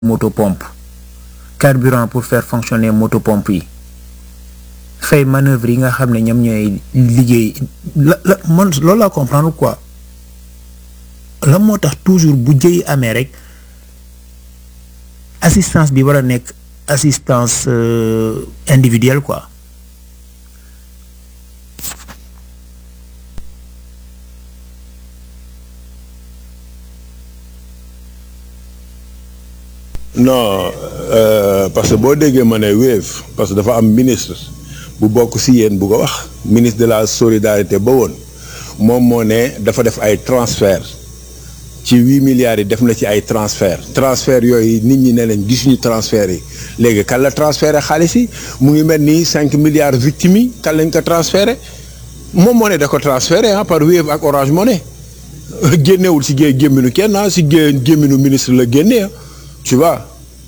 moto pompe carburant pour faire fonctionner moto pompe yi fay manœuvre yi nga xam ne ñoom ñooy liggéey la la man loolu laa comprendre quoi la moo tax toujours bu jëy amee rek assistance bi war a nekk assistance euh, individuelle quoi non euh, parce que boo déggee ma ne Wave parce que dafa am ministre bu bokk si yéen bu ko wax ministre de la solidarité ba woon moom moo ne dafa def ay transfert ci huit milliards yi def na ci ay transfert transfert yooyu nit ñi ne leen gisuñu transfert yi léegi kan la transféré xaalis yi mu ngi mel ni cinq milliards victimes yi kan lañ ko transféré moom moo ne da ko transféré ah par Wave ak Orange Money génnewul si gé gémminu kenn ah si gé gémminu ministre la génnee tu vois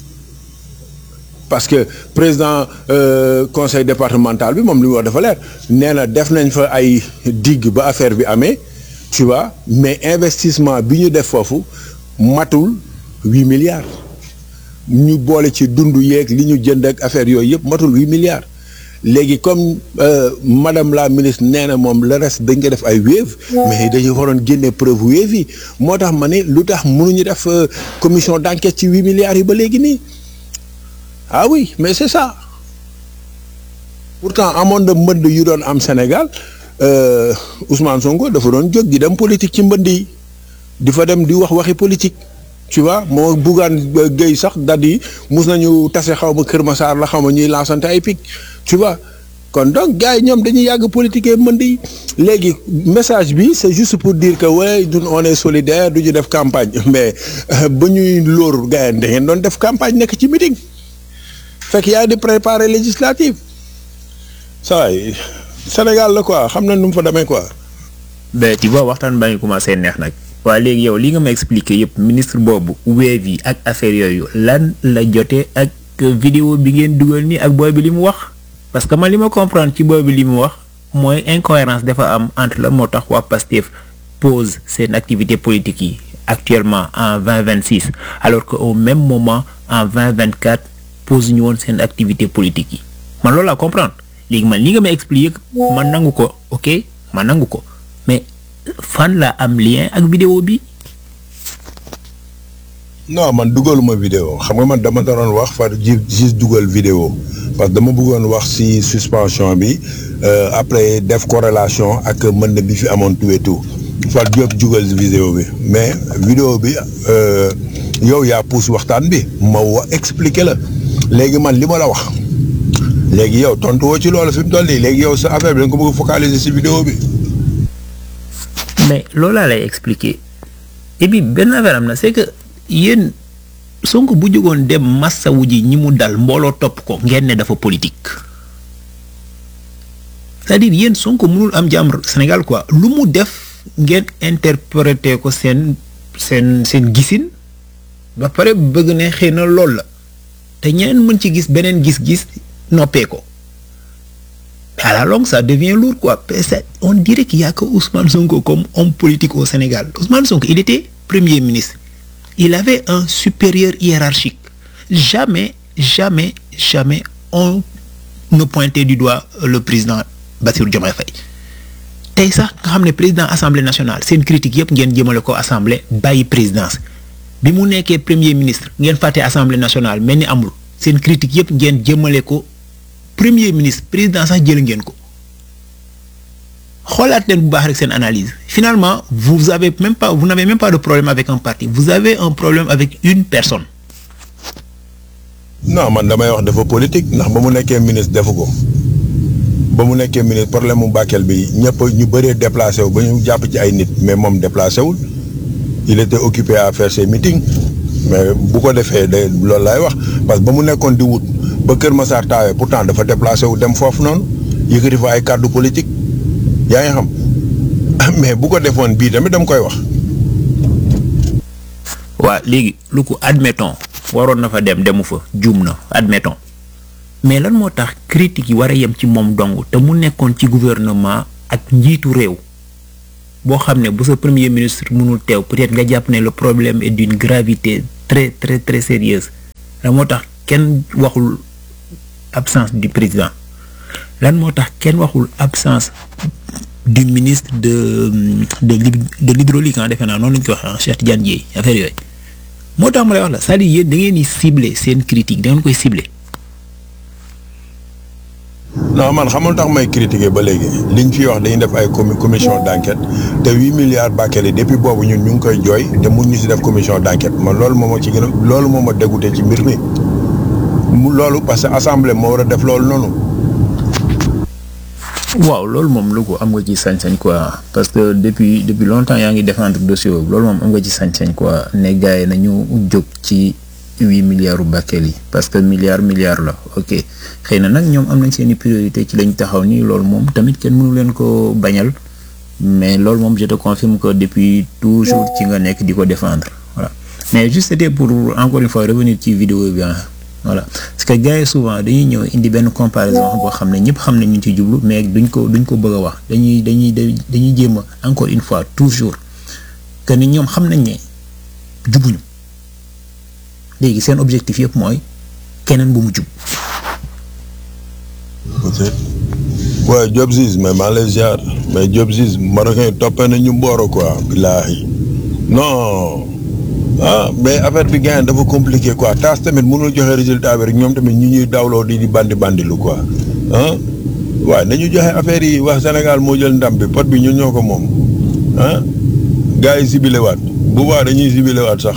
parce que président euh, conseil départemental bi moom li mu wax dafa leer nee na def nañ fa ay digg ba affaire bi amee tu vois mais investissement bi ñu def foofu matul huit milliards ñu boole ci dund yeeg li ñu jënd ak affaire yooyu yëpp matul huit milliards léegi comme euh, madame la ministre nee na moom le reste dañ ko def ay Wave mais dañu waroon génne preuve Wave yi moo tax ma ne lu tax mënuñu def euh, commission d'enquête ci huit milliards yi ba léegi nii ah oui mais c'est ça pourtant amoon na mbënd yu doon am Sénégal euh, Ousmane Sonko dafa doon jóg di dem politique ci mbënd yi di fa dem di wax waxi politique tu vois moo buggaan géey sax dad yi mus nañu tase xaw ma Kër Massar la xaw ma ñuy lancante ay pic tu vois kon donc gars yi ñoom dañuy yàgg politique mbënd yi léegi message bi c'est juste pour dire que ouais ñun on est solidaire du ñu def campagne mais ba ñuy lóor gars yi da ngeen doon def campagne nekk ci meeting fekk yaa di préparer législative saa yi Sénégal la quoi xam na nu mu fa demee quoi. ben tu vois waxtaan baa ngi commencé neex nag waa léegi yow li nga ma expliqué yëpp ministre boobu Wave yi ak affaire yooyu lan la jotee ak vidéo bi ngeen dugal nii ak booy bi li mu wax parce que man li ma comprendre ci booy bi li mu wax mooy incohérence dafa am entre la moo tax waa Pastef pose seen activité politique yi actuellement en 2026 alors que au même moment en 2024 pose ñu woon seen activité politique yi man loolu laa comprendre léegi man li nga ma expliqué man nangu ko ok man nangu ko mais fan la am lien ak vidéo bi non man dugaluma vidéo xam nga man dama doon wax far ji juste dugal vidéo parce que dama bëggoon wax ci suspension bi euh, après def corrélation ak mën na bi fi amoon tout et tout far jóob dugal vidéo bi mais vidéo bi euh, yow yaa pousse waxtaan bi ma wa expliquer la léegi man li ma la wax léegi yow tontu woo ci loolu fi mu toll nii léegi yow sa affaire bi da nga ko bëgg a focaliser ci vidéo bi. mais loolu laa lay expliquer et puis benn affaire am na c'est que yéen Sonko bu jógoon dem massawu ji ñi mu dal mbooloo topp ko ngeen ne dafa politique c'est-à-dire yéen Sonko mënul am jàmm Sénégal quoi lu mu def ngeen interpréter ko seen seen seen gisin ba pare bëgg ne xëy na loolu la te ñeneen mën ci gis beneen gis-gis noppee ko à la longue ça devient lourd quoi on dirait qu'il y a que Ousmane Sonko comme homme politique au Sénégal Ousmane Sonko il était premier ministre il avait un supérieur hiérarchique jamais jamais jamais on ne pointait du doigt le président Bassirou Diomaye Faye tey sax nga xam ne président assemblée nationale seen critique yëpp ngeen jëmale ko assemblée bàyyi présidence bi mu nekkee premier ministre ngeen fàtte assemblée nationale mel ni amul seen critique yëpp ngeen jëmale ko premier ministre président sax jël ngeen ko xoolaat leen bu baax rek seen analyse finalement vous avez même pas vous n'avez même pas de problème avec un parti vous avez un problème avec une personne. non man damay wax dafa politique ndax ba mu nekkee ministre defu ko ba mu nekkee ministre problème mu Bakel bi ñëpp ñu bëree déplacé wu ba ñu jàpp ci ay nit mais moom déplacé wul il était occupé à faire ses meetings mais bu ko defee de loolu laay wax parce que ba mu nekkoon di wut ba Kër Massar taawee pourtant dafa déplacé wu dem foofu noonu yëkkati fa ay kàddu politique yaa ngi xam mais bu ko defoon bii tamit dama koy wax. waa léegi lu ko admettons waroon na fa dem demu fa juum na admettons mais lan moo tax critiques yi war a yem ci moom dong te mu nekkoon ci gouvernement ak njiitu réew boo xam ne bu sa premier ministre mënul teew peut-être nga jàpp ne le problème est d'une gravité très très très sérieuse lan moo tax kenn waxul absence du président lan moo tax kenn waxul absence du ministre de de de l'hydraulique ah defe naa noonu lañu ko waxee Cheikh Tidiane Dièye affaire yooyu moo tax ma lay wax la c'est-à-dire yéen da ngeen di cibler seen critique da ngeen koy cibler. non man xamul tax may critiquer ba léegi liñ fi wax dañuy def ay commission d'enquête te huit milliards Bakel yi depuis boobu ñun ñu ngi koy jooy te mun ñu si def commission d'enquête man loolu moo ma ci gën a loolu moo ma dégoûté ci mbir mi mu loolu parce que assemblée moo war a def loolu noonu. waaw loolu moom lu ko am nga ci sañ-sañ quoi parce que depuis depuis longtemps yaa ngi défendre dossier boobu loolu moom am nga ci sañ-sañ quoi ne gars yi nañu jóg ci huit milliards u Bakel yi parce que milliard milliard la ok xëy na nag ñoom am nañ seen i priorité ci lañ taxaw nii loolu moom tamit kenn mënu leen ko bañal mais loolu moom je te confirme que depuis toujours ci nga nekk di ko défendre voilà mais juste c'était pour encore une fois revenir ci vidéo bi voilà parce que gars yi souvent dañuy ñëw indi benn comparaison boo xam ne ñëpp xam ne ñu ci jublu mais duñ ko duñ ko bëgg a wax dañuy dañuy dañuy jéem a encore une fois toujours que ni ñoom xam nañ ne jubuñu léegi seen objectif yëpp mooy keneen bu mu jub. peut-être waaye Diop Ziz mais maa lay ziar mais Diop Ziz marocain yi toppee nañ ñu mbooro quoi billaahi non. ah mais affaire bi gars dafa compliqué quoi taas tamit mënul joxe résultat bi rek ñoom tamit ñu ñuy dawloo di di bandi bandilu quoi ah waaye nañu joxe affaire yi wax Sénégal moo jël ndam bi pot bi ñun ñoo ko moom ah gars yi sibile waat bu baax dañuy sibile waat sax.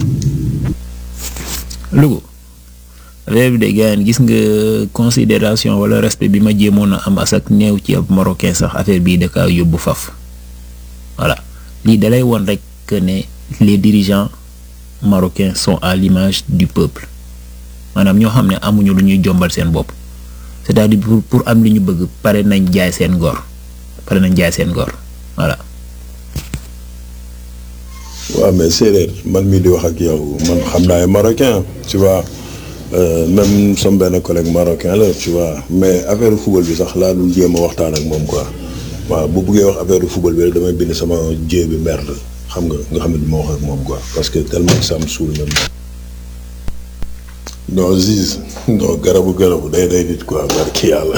Louga affaire bi de gars gis nga considération wala respect bi ma jéemoon a am asak néew ci ab marocain sax affaire bii da kaa yóbbu faf voilà lii dalay won rek que ne les dirigeants. marocains sont à l'image du peuple maanaam ñoo xam ne amuñu lu ñuy jombal seen bopp c'est-à-dire pour pour am li ñu bëgg pare nañ jaay seen ngor pare nañ jaay seen ngor voilà. waaw mais séeréer man mii di wax ak yow man xam naa ay marocain tu vois même sama benn collègue marocain la tu vois mais affaire football bi sax laa dul jéem a waxtaan ak moom quoi waaw bu buggee wax affaire football bi rek damay bind sama jéem bi merde. xam nga nga xam ne du ma wax ak moom quoi parce que tellement que ça me saoule même non Ziz non garabu garabu day day nit quoi barki yàlla.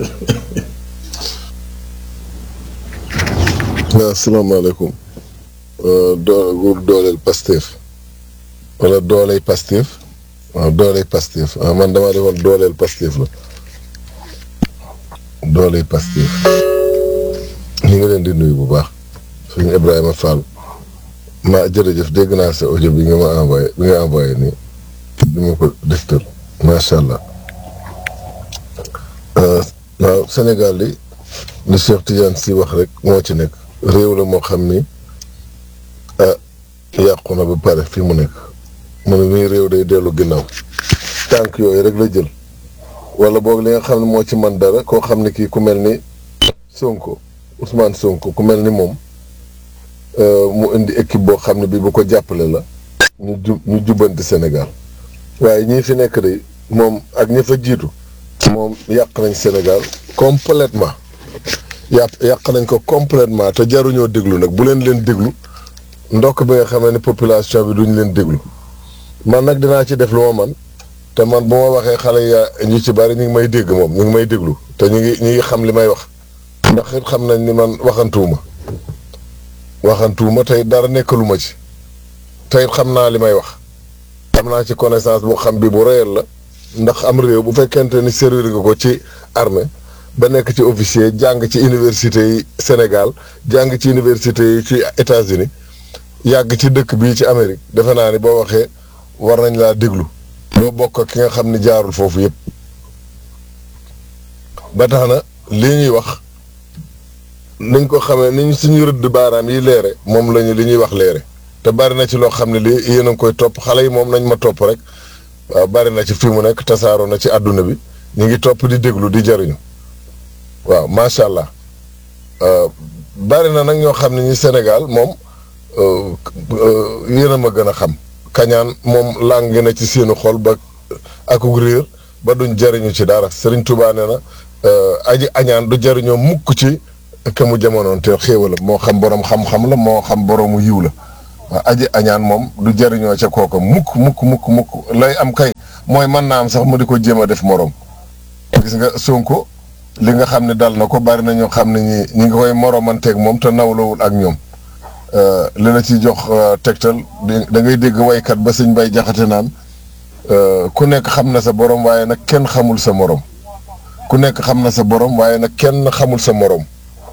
waaw asalaamaaleykum doo dooleel Pastef wala dooley Pastef waaw dooley Pastef waaw man damaa defoon dooleel Pastef la dooley Pastef ñu ngi leen di nuyu bu baax suñu Ibrahima Fall. ma jërëjëf dégg naa sa audio bi nga ma envoyé bi nga envoyé nii bi ma ko deftal macha allah waaw Sénégal li li Cheikh Tidiane si wax rek moo ci nekk réew la moo xam ni ah yàqu na ba pare fi mu nekk mu ne nii réew day dellu ginnaaw tànk yooyu rek la jël wala boog li nga xam ne moo ci man dara koo xam ne kii ku mel ni Sonko Ousmane Sonko ku mel ni moom mu indi équipe boo xam ne bi bu ko jàppale la ñu ju ñu jubbanti Sénégal waaye ñii fi nekk de moom ak ñi fa jiitu moom yàq nañ Sénégal complètement yàq yàq nañ ko complètement te jaruñoo déglu nag bu leen leen déglu ndokk bi nga xamee ne population bi duñ leen déglu man nag dinaa ci def lu ma man te man bu ma waxee xale ya ñu ci bari ñu ngi may dégg moom ñu ngi may déglu te ñu ngi ñu ngi xam li may wax ndax it xam nañ ni man waxantuwuma waxantuwuma tey dara nekkaluma ci tey xam naa li may wax am naa ci connaissance bu xam bi bu réel la ndax am réew bu fekkente ni servir nga ko ci armée ba nekk ci officier jàng ci université yi Sénégal jàng ci université yi ci États-Unis yàgg ci dëkk bii ci Amérique defe naa ni boo waxee war nañ laa déglu doo bokk ak ki nga xam ni jaarul foofu yépp ba tax na lii ñuy wax niñ ko xamee niñ suñu rëdd baaraam yi leere moom lañu li ñuy wax leere te bari na ci loo xam ne lii yéen a ngi koy topp xale yi moom nañ ma topp rek waaw bari na ci fi mu nekk tasaaroo na ci àdduna bi ñu ngi topp di déglu di jariñu waaw macha allah bari na nag ñoo xam ne ñi Sénégal moom yéen a ma gën a xam kañaan moom làng na ci seenu xol ba akug réer ba duñ jariñu ci dara Serigne Touba nee na aji añaan du jariñoo mukk ci ke mu jamonoon te xéewala moo xam borom xam-xam la moo xam boroomu yiw la waaw aji añaan moom du jariñoo ca kooka mukk mukk mukk mukk lay am kay mooy mën naa am sax mu di ko jéem a def morom gis nga Sonko li nga xam ne dal na ko bari na ñoo xam ne ñi ñi nga koy moromanteeg moom te nawlawul ak ñoom li la ci jox tegtal da ngay dégg waykat ba sëñ bay jaxate naan ku nekk xam na sa borom waaye nag kenn xamul sa morom ku nekk xam na sa borom waaye nag kenn xamul sa morom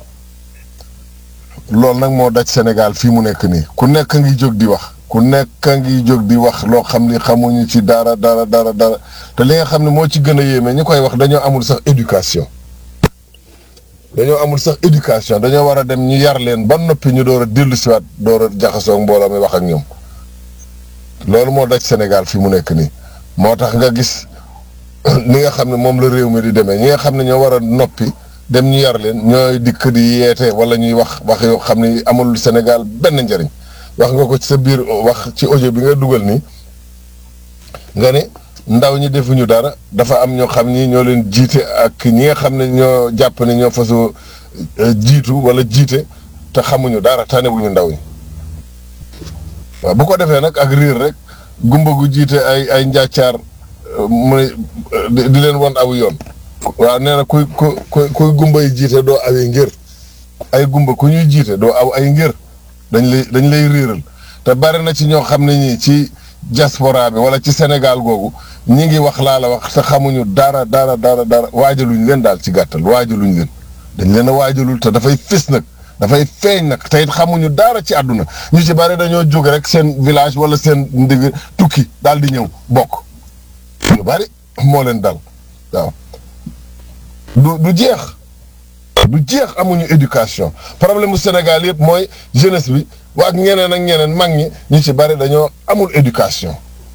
loolu nag moo daj Sénégal fii mu nekk nii ku nekk ngi jóg di wax ku nekk ngi jóg di wax loo xam ni xamuñu ci dara dara dara dara te li nga xam ne moo ci gën a yéeme ñi koy wax dañoo amul sax éducation dañoo amul sax éducation dañoo war a dem ñu yar leen ba noppi ñu door a dellu siwaat door a jaxasoo mbooloo mi wax ak ñoom loolu moo daj Sénégal fi mu nekk nii moo tax nga gis ni nga xam ne moom la réew mi di demee ñi nga xam ne ñoo war a noppi dem ñu yar leen ñooy dikk di yeete wala ñuy wax wax yoo xam ne amul Sénégal benn njëriñ wax nga ko ci sa biir wax ci audio bi nga dugal nii nga ne ndaw ñi defuñu dara dafa am ñoo xam ni ñoo leen jiite ak ñi nga xam ne ñoo jàpp ne ñoo fasoo jiitu wala jiite te xamuñu dara tanewuñu ndaw ñi waaw bu ko defee nag ak riir rek gumba gu jiite ay ay njàccaar mu ne di leen won aw yoon waaw nee na kuy ku kuy gumba yi jiite doo awee ngir ay gumba ku ñuy jiite doo aw ay ngir dañ lay dañ lay riiral te bari na ci ñoo xam ne ñii ci diaspora bi wala ci Sénégal googu ñi ngi wax laa la wax te xamuñu dara dara dara dara waajaluñ leen daal ci gàttal waajaluñ leen dañ leen a waajalul te dafay fis nag dafay feeñ nag te it xamuñu dara ci àdduna ñu ci bari dañoo jóg rek seen village wala seen ndig tukki daal di ñëw bokk ñu bari moo leen dal waaw du du jeex du jeex amuñu éducation problème mu Sénégal yëpp mooy jeunesse bi waa ak ñeneen ak ñeneen mag ñi ñu ci bari dañoo amul éducation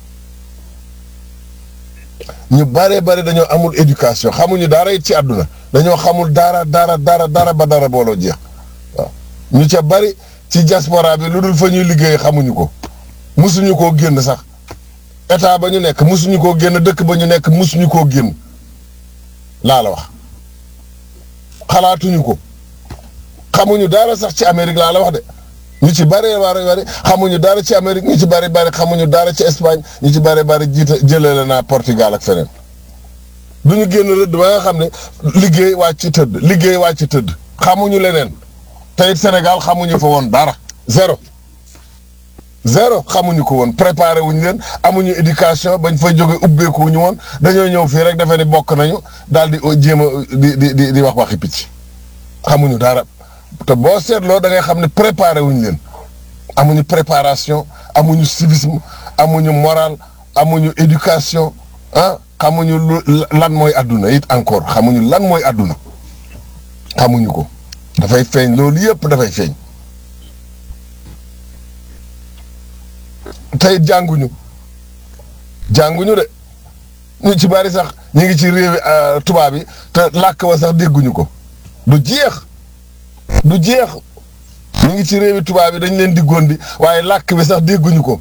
ñu baree bari dañoo amul éducation xamuñu dara it ci àdduna dañoo xamul dara dara dara dara ba dara booloo jeex waaw ñu ca bari ci diaspora bi lu dul fa ñuy liggéey xamuñu ko musuñu koo génn sax état ba ñu nekk musuñu koo génn dëkk ba ñu nekk musuñu koo génn laa la wax xalaatuñu ko xamuñu dara sax ci Amérique laa la wax de ñu ci bëree bari bari xamuñu dara ci Amérique ñu ci bëri bari xamuñu dara ci Espagne ñu ci bëri bari jiite jëlee la naa Portugal ak feneen du ñu génn rëdd ba nga xam ne liggéey wàcc tëdd liggéey wàcc tëdd xamuñu leneen te it Sénégal xamuñu fa woon dara zéro zéro xamuñu ko woon préparé wuñu leen amuñu éducation bañ fay jóge ubbeeku wuñu woon dañoo ñëw fii rek defe ni bokk nañu daal di jéem a di di di di wax waxi picc xamuñu dara te boo seetloo da ngay xam ne préparé wuñu leen amuñu préparation amuñu civisme amuñu moral amuñu éducation ah xamuñu lu lan mooy àdduna it encore xamuñu lan mooy àdduna xamuñu ko dafay feeñ loolu yëpp dafay feeñ tey jànguñu jànguñu de ñu ci bari sax ñu ngi ci réewi tubaab yi te làkk wa sax dégguñu ko du jeex du jeex ñu ngi ci réewi tubaab yi dañ leen di gondi waaye làkk bi sax dégguñu ko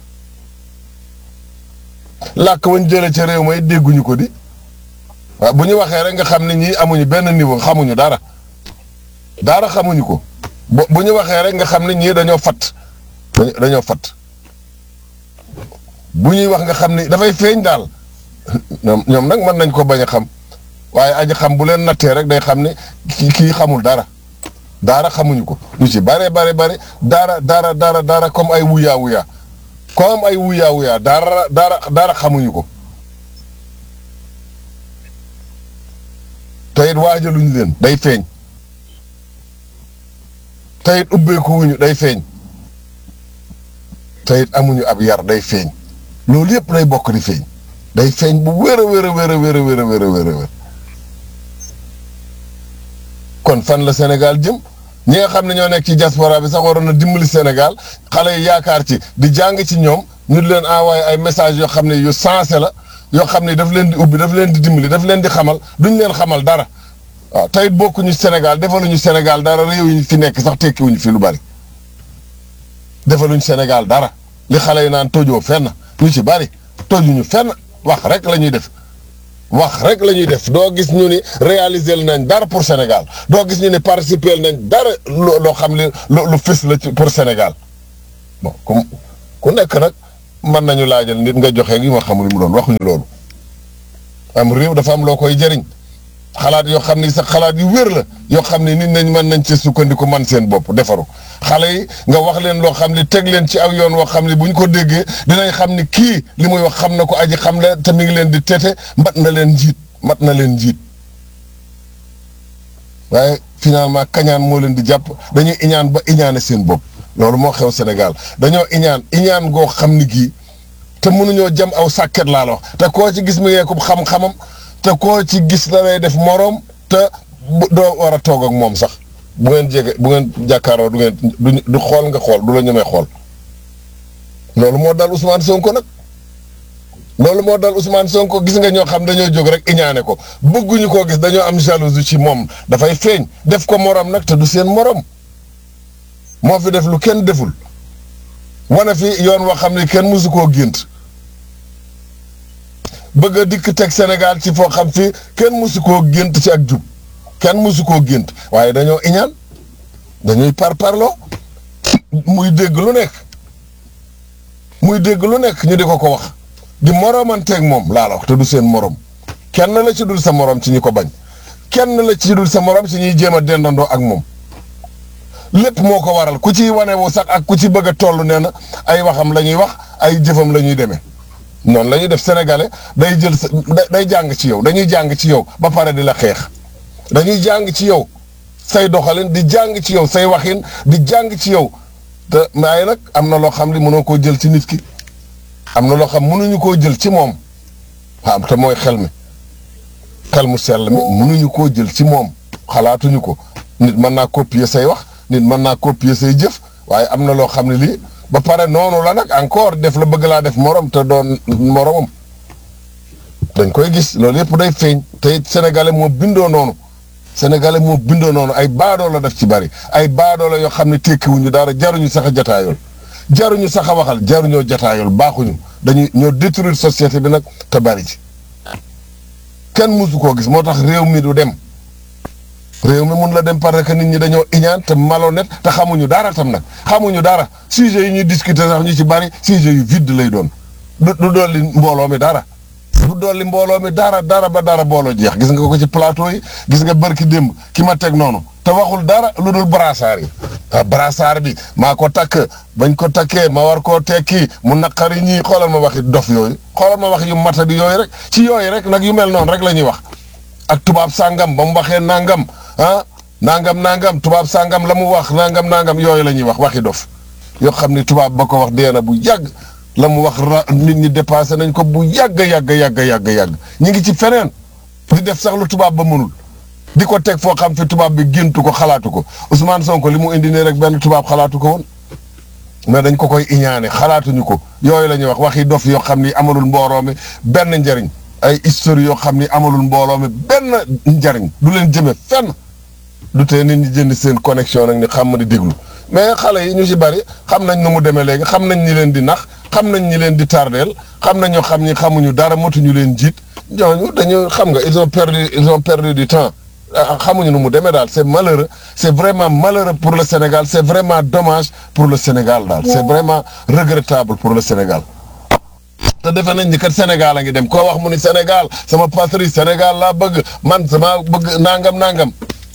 làkk wañ jële ca réew may dégguñu ko di waaw bu ñu waxee rek nga xam ne ñii amuñu benn niveau xamuñu dara dara xamuñu ko bu bu ñu waxee rek nga xam ne ñii dañoo fat dañoo fat bu ñuy wax nga xam ni dafay feeñ daal ñoom ñoom nag mën nañ ko bañ a xam waaye aji xam bu leen nattee rek day xam ne kii kii xamul dara dara xamuñu ko ñu ci bare bare bare dara dara dara dara comme ay wuyaa wuyaa comme ay wuyaa wuyaa dara dara dara xamuñu ko te it waajaluñ leen day feeñ te it ubbeeku wuñu day feeñ te it amuñu ab yar day feeñ loolu yëpp day bokk di feeñ day feeñ bu wér a wér a wér a wér a wér a wér a wér a wér kon fan la Sénégal jëm ñi nga xam ne ñoo nekk ci diaspora bi sax waroon na dimbali Sénégal xale yi yaakaar ci di jàng ci ñoom ñu di leen envoyé ay message yoo xam ne yu sensé la yoo xam ne daf leen di ubbi daf leen di dimbali daf leen di xamal duñ leen xamal dara waaw tey bokkuñu Sénégal defaluñu Sénégal dara réew yi fi nekk sax tekkiwuñu fi lu bari defaluñu Sénégal dara li xale yi naan tojoo fenn ñu ci bari tojuñu fenn wax rek la ñuy def wax rek la ñuy def doo gis ñu ni réaliser nañ dara pour Sénégal doo gis ñu ni participer nañ dara loo xam ne lu fës la ci pour Sénégal bon ku ku nekk nag mën nañu laajal nit nga joxe gi ma xamul li mu doon waxuñu loolu am réew dafa am loo koy jëriñ xalaat yoo xam ni sax xalaat yu wér la yoo xam ne nit nañ mën nañ ci sukkandiku man seen bopp defaru xale yi nga wax leen loo xam ne teg leen ci aw yoon woo xam ne bu ñu ko déggee dinañ xam ni kii li muy wax xam na ko aji xam la te mi ngi leen di tete mat na leen njiit mat na leen njiit waaye finalement kañaan moo leen di jàpp dañuy iñaan ba iñaane seen bopp loolu moo xew Sénégal dañoo iñaan iñaan goo xam ni gii te mënuñoo jëm aw sàkket laa la wax te koo ci gis mu yeeku xam-xamam te koo ci gis da lay def moroom te doo war a toog ak moom sax bu ngeen jege bu ngeen jàkkaaroo du ngeen du xool nga xool du la ñemee xool loolu moo dal Ousmane Sonko nag loolu moo dal Ousmane Sonko gis nga ñoo xam dañoo jóg rek iñaane ko bëgguñu koo gis dañoo am jalousie ci moom dafay feeñ def ko moroom nag te du seen moroom moo fi def lu kenn deful wane fi yoon woo xam ne kenn mësu koo gént bëgg a dikk teg Sénégal ci foo xam fi kenn mësu koo gént ci ak jub kenn mësu koo gént waaye dañoo iñaan dañuy par parloo muy dégg lu nekk muy dégg lu nekk ñu di ko ko wax di moroomanteeg moom laa la wax te du seen morom kenn la ci dul sa morom ci ñi ko bañ kenn la ci dul sa morom ci ñuy jéem a dendandoo ak moom lépp moo ko waral ku ci wane wu sax ak ku ci bëgg a toll nee na ay waxam la ñuy wax ay jëfam la ñuy demee noonu la ñuy def sénégalais day jël sa day jàng ci yow dañuy jàng ci yow ba pare di la xeex dañuy jàng ci yow say doxalin di jàng ci yow say waxin di jàng ci yow te waaye nag am na loo xam li mënoo koo jël ci nit ki am na loo xam mënuñu koo jël ci moom waaw te mooy xel mi xel mu sell mi mënuñu koo jël ci moom xalaatuñu ko nit mën naa copier say wax nit mën naa copier say jëf waaye am na loo xam ne lii ba pare noonu la nag encore def la bëgg laa def morom te doon moromam dañ koy gis loolu yëpp day feeñ te it sénégalais moo bindoo noonu sénégalais moo bindoo noonu ay baadoo la def ci bari ay baadoo la yoo xam ne tekkiwuñu dara jaruñu sax a jataayool jaruñu sax a waxal jaruñoo jataayool baaxuñu dañuy ñoo détruire société bi nag te bari ci kenn mësu koo gis moo tax réew mi du dem réew mi mun la dem parce que nit ñi dañoo iñaan te malhonnête te xamuñu dara tam nag xamuñu dara sujet yi ñuy discuter sax ñu ci bari sujet yu vide lay doon du du dolli mbooloo mi dara du dolli mbooloo mi dara dara ba dara booloo jeex gis nga ko ci plateau yi gis nga bërki démb ki ma teg noonu te waxul dara lu dul brassard yi ah brassard bi maa ko takk bañ ko takkee ma war koo tekki mu naqari ñii xoolal ma waxi dof yooyu xoolal ma wax yu matadi yooyu rek ci yooyu rek nag yu mel noonu rek la ñuy wax ak tubaab sàngam ba mu waxee nangam ah nangam nangam tubaab sàngam la mu wax nangam nangam yooyu la ñuy wax waxi dof yoo xam ni tubaab ba ko wax dee na bu yàgg la mu wax ra nit ñi dépassé nañ ko bu yàgg yàgg yàgg yàgg yàgg ñu ngi ci feneen di def sax lu tubaab ba mënul di ko teg foo xam fi tubaab bi géntu ko xalaatu ko Ousmane Sonko li mu indi nii rek benn tubaab xalaatu ko woon mais dañ ko koy iñaane xalaatuñu ko yooyu la ñuy wax waxi dof yoo xam ni amalul mbooloo mi benn njariñ ay histoire yoo xam ni amalul mbooloo mi benn njariñ du leen jëme fenn du tee nit ñi jënd seen connexion nag ni xam di déglu mais xale yi ñu ci bari xam nañ nu mu demee léegi xam nañ ñi leen di nax xam nañ ñi leen di tardeel xam nañ ñoo xam ni xamuñu dara motuñu leen jiit ñooñu dañu xam nga ils ont perdu ils ont perdu du temps xamuñu nu mu demee daal c'est malheureux c'est vraiment malheureux pour le Sénégal c'est vraiment dommage pour le Sénégal daal c'est vraiment regrettable pour le Sénégal te defe nañ ni kat Sénégal a ngi dem koo wax mu ni Sénégal sama patrie Sénégal laa bëgg man sama bëgg nangam nangam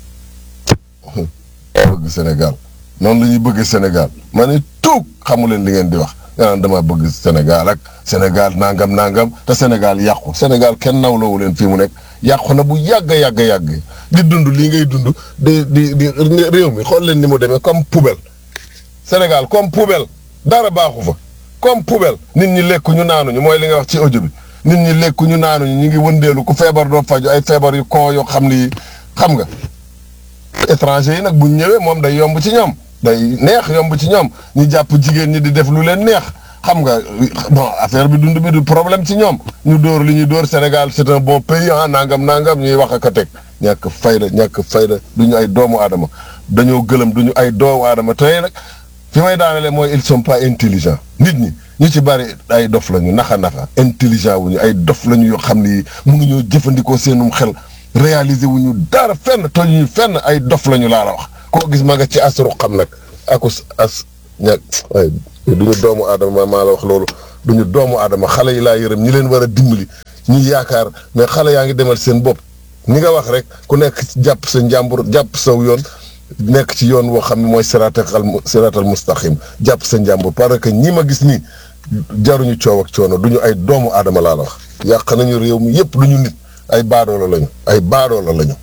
bëgg Sénégal noonu la ñuy bëgg Sénégal ma ne tuug xamu leen li ngeen di wax nga naan dama bëgg Sénégal ak Sénégal nangam nangam te Sénégal yàqu Sénégal kenn nawloowu leen fii mu nekk yàqu na bu yàgg yàgg yàgg di dund lii ngay dund di di di réew mi xool leen ni mu demee comme poubelle Sénégal comme poubelle dara baaxu fa comme poubelle nit ñi lekku ñu naanuñu mooy li nga wax ci audio bi nit ñi lekku ñu naanuñu ñu ngi wëndeelu ku feebar doo faju ay feebar yu kon yoo xam ni xam nga étranger yi nag bu ñëwee moom day yomb ci ñoom day neex yomb ci ñoom ñu jàpp jigéen ñi di def lu leen neex xam nga bon affaire bi dund bi du problème ci ñoom ñu dóor li ñuy dóor Sénégal c'est un bon pays ah nangam nangam ñuy wax ak a teg ñàkk fayda ñàkk fayda du ñu ay doomu aadama dañoo gëlëm du ñu ay doomu aadama tey nag fi may daanele mooy ils sont pas intelligents nit ñi ñu ci bari ay dof lañu naxa naxa intelligent wuñu ay dof lañu yoo xam ni mënuñoo jëfandikoo seenum xel réaliser wuñu dara fenn tojuñu fenn ay dof lañu laa la wax koo gis ma nga ci asru xam nag akus as ñag ay duñu doomu aadama maa la wax loolu duñu doomu aadama xale yi laa yërëm ñi leen war a dimbali ñi yaakaar mais xale yaa ngi demal seen bopp ni nga wax rek ku nekk jàpp sa njàmbur jàpp saw yoon nekk ci yoon woo xam ne mooy siraatal siraatal mustaqim jàpp sa njàmbur parce que ñi ma gis nii jaruñu coow ak coono duñu ay doomu aadama laa la wax yàq nañu réew mi yépp duñu nit ay baadoola lañu ay baadoola lañu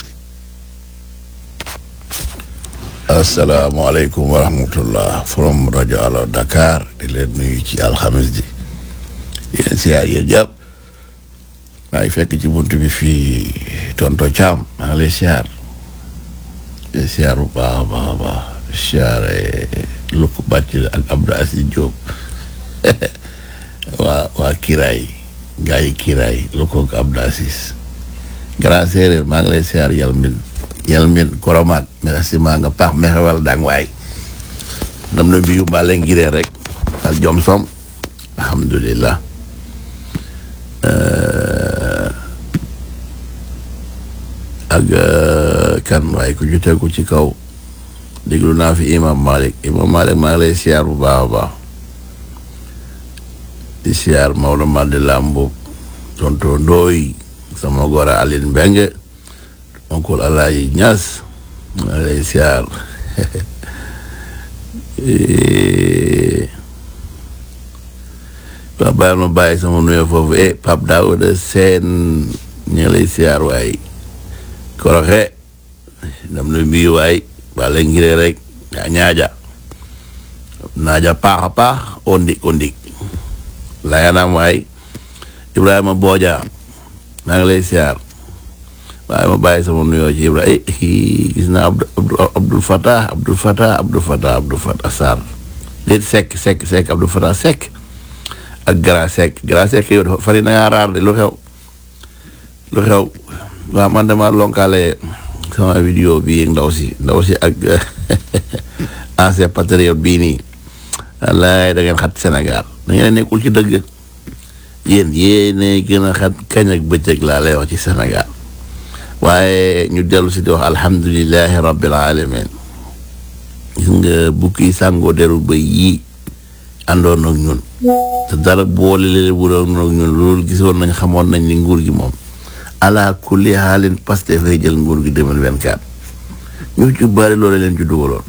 asalaamaaleykum wa rahmatullah from rajo Allo Dakar di leen nuyu ci alxames ji yéen siyaar yéen jàpp maa ngi fekk ci bunt bi fii tonto Thiam maa ngi lay siyaar di siyaar bu baax a baax a baax siyaare Luk Bàcc ak Abdou Aziz Diop waa waa Kiraay gaa yi Kiraay Luk ak Abdou Aziz grand séeréer maa ngi lay siyaar yàlla mbin yàlla mbin koromaat merci maa nga paax mexewal dang waay ndam na mbiyu mbaa ngiree rek ak jom som alhamdulillah ak kan waaye ku ju tegu ci kaw déglu naa fi imam malik imam malik maa ngi lay siyaar bu baax a baax di siyaar Maodo Mandela Mbub tonto ndooy sama gora Aline Mbengue oncle Alaaji Ñas maa ngi lay siyaar waa bàyyil ma bàyyi sama nuyoo foofu eh Pape Daouda Seen ñu ngi lay siyaar waay koroxe dam na mbiyu waay bale ngiree rek yaa ñaaja naaja paax a paax o ndik o ndik layanam waay Ibrahima Booja maa ngi lay siyaar waaye ma bàyyi sama nuyoo ci Ibrahima eh gis naa Abdou Abdul Fatah Abdul Fatah Abdul Fatah Abdul Fatah Sarr déet Seck Seck Seck Abdul Fatah Seck ak Gara Seck Gara Seck yow dafa fari na ngaa raar de lu xew lu xew waaw man dama lonkaale sama vidéo bi ndaw si ndaw si ak ancien patriote bii nii wallaay da ngeen xat Sénégal da ngeen nekkul ci dëgg yéen yéene gën a xat kañ ak bëccëg laa lay wax ci Sénégal waaye ñu dellu si di wax alhamdulilahi rabbil alamin gis nga bukki sàngoo deru ba yii àndoon ak ñun te dara boole leen wuroon ak ñun loolu gisoon nañ xamoon nañ ni nguur gi moom ala kulli xaalin Pastef fay jël nguur gi 2024 ñu ci bari loolu leen ci dugaloon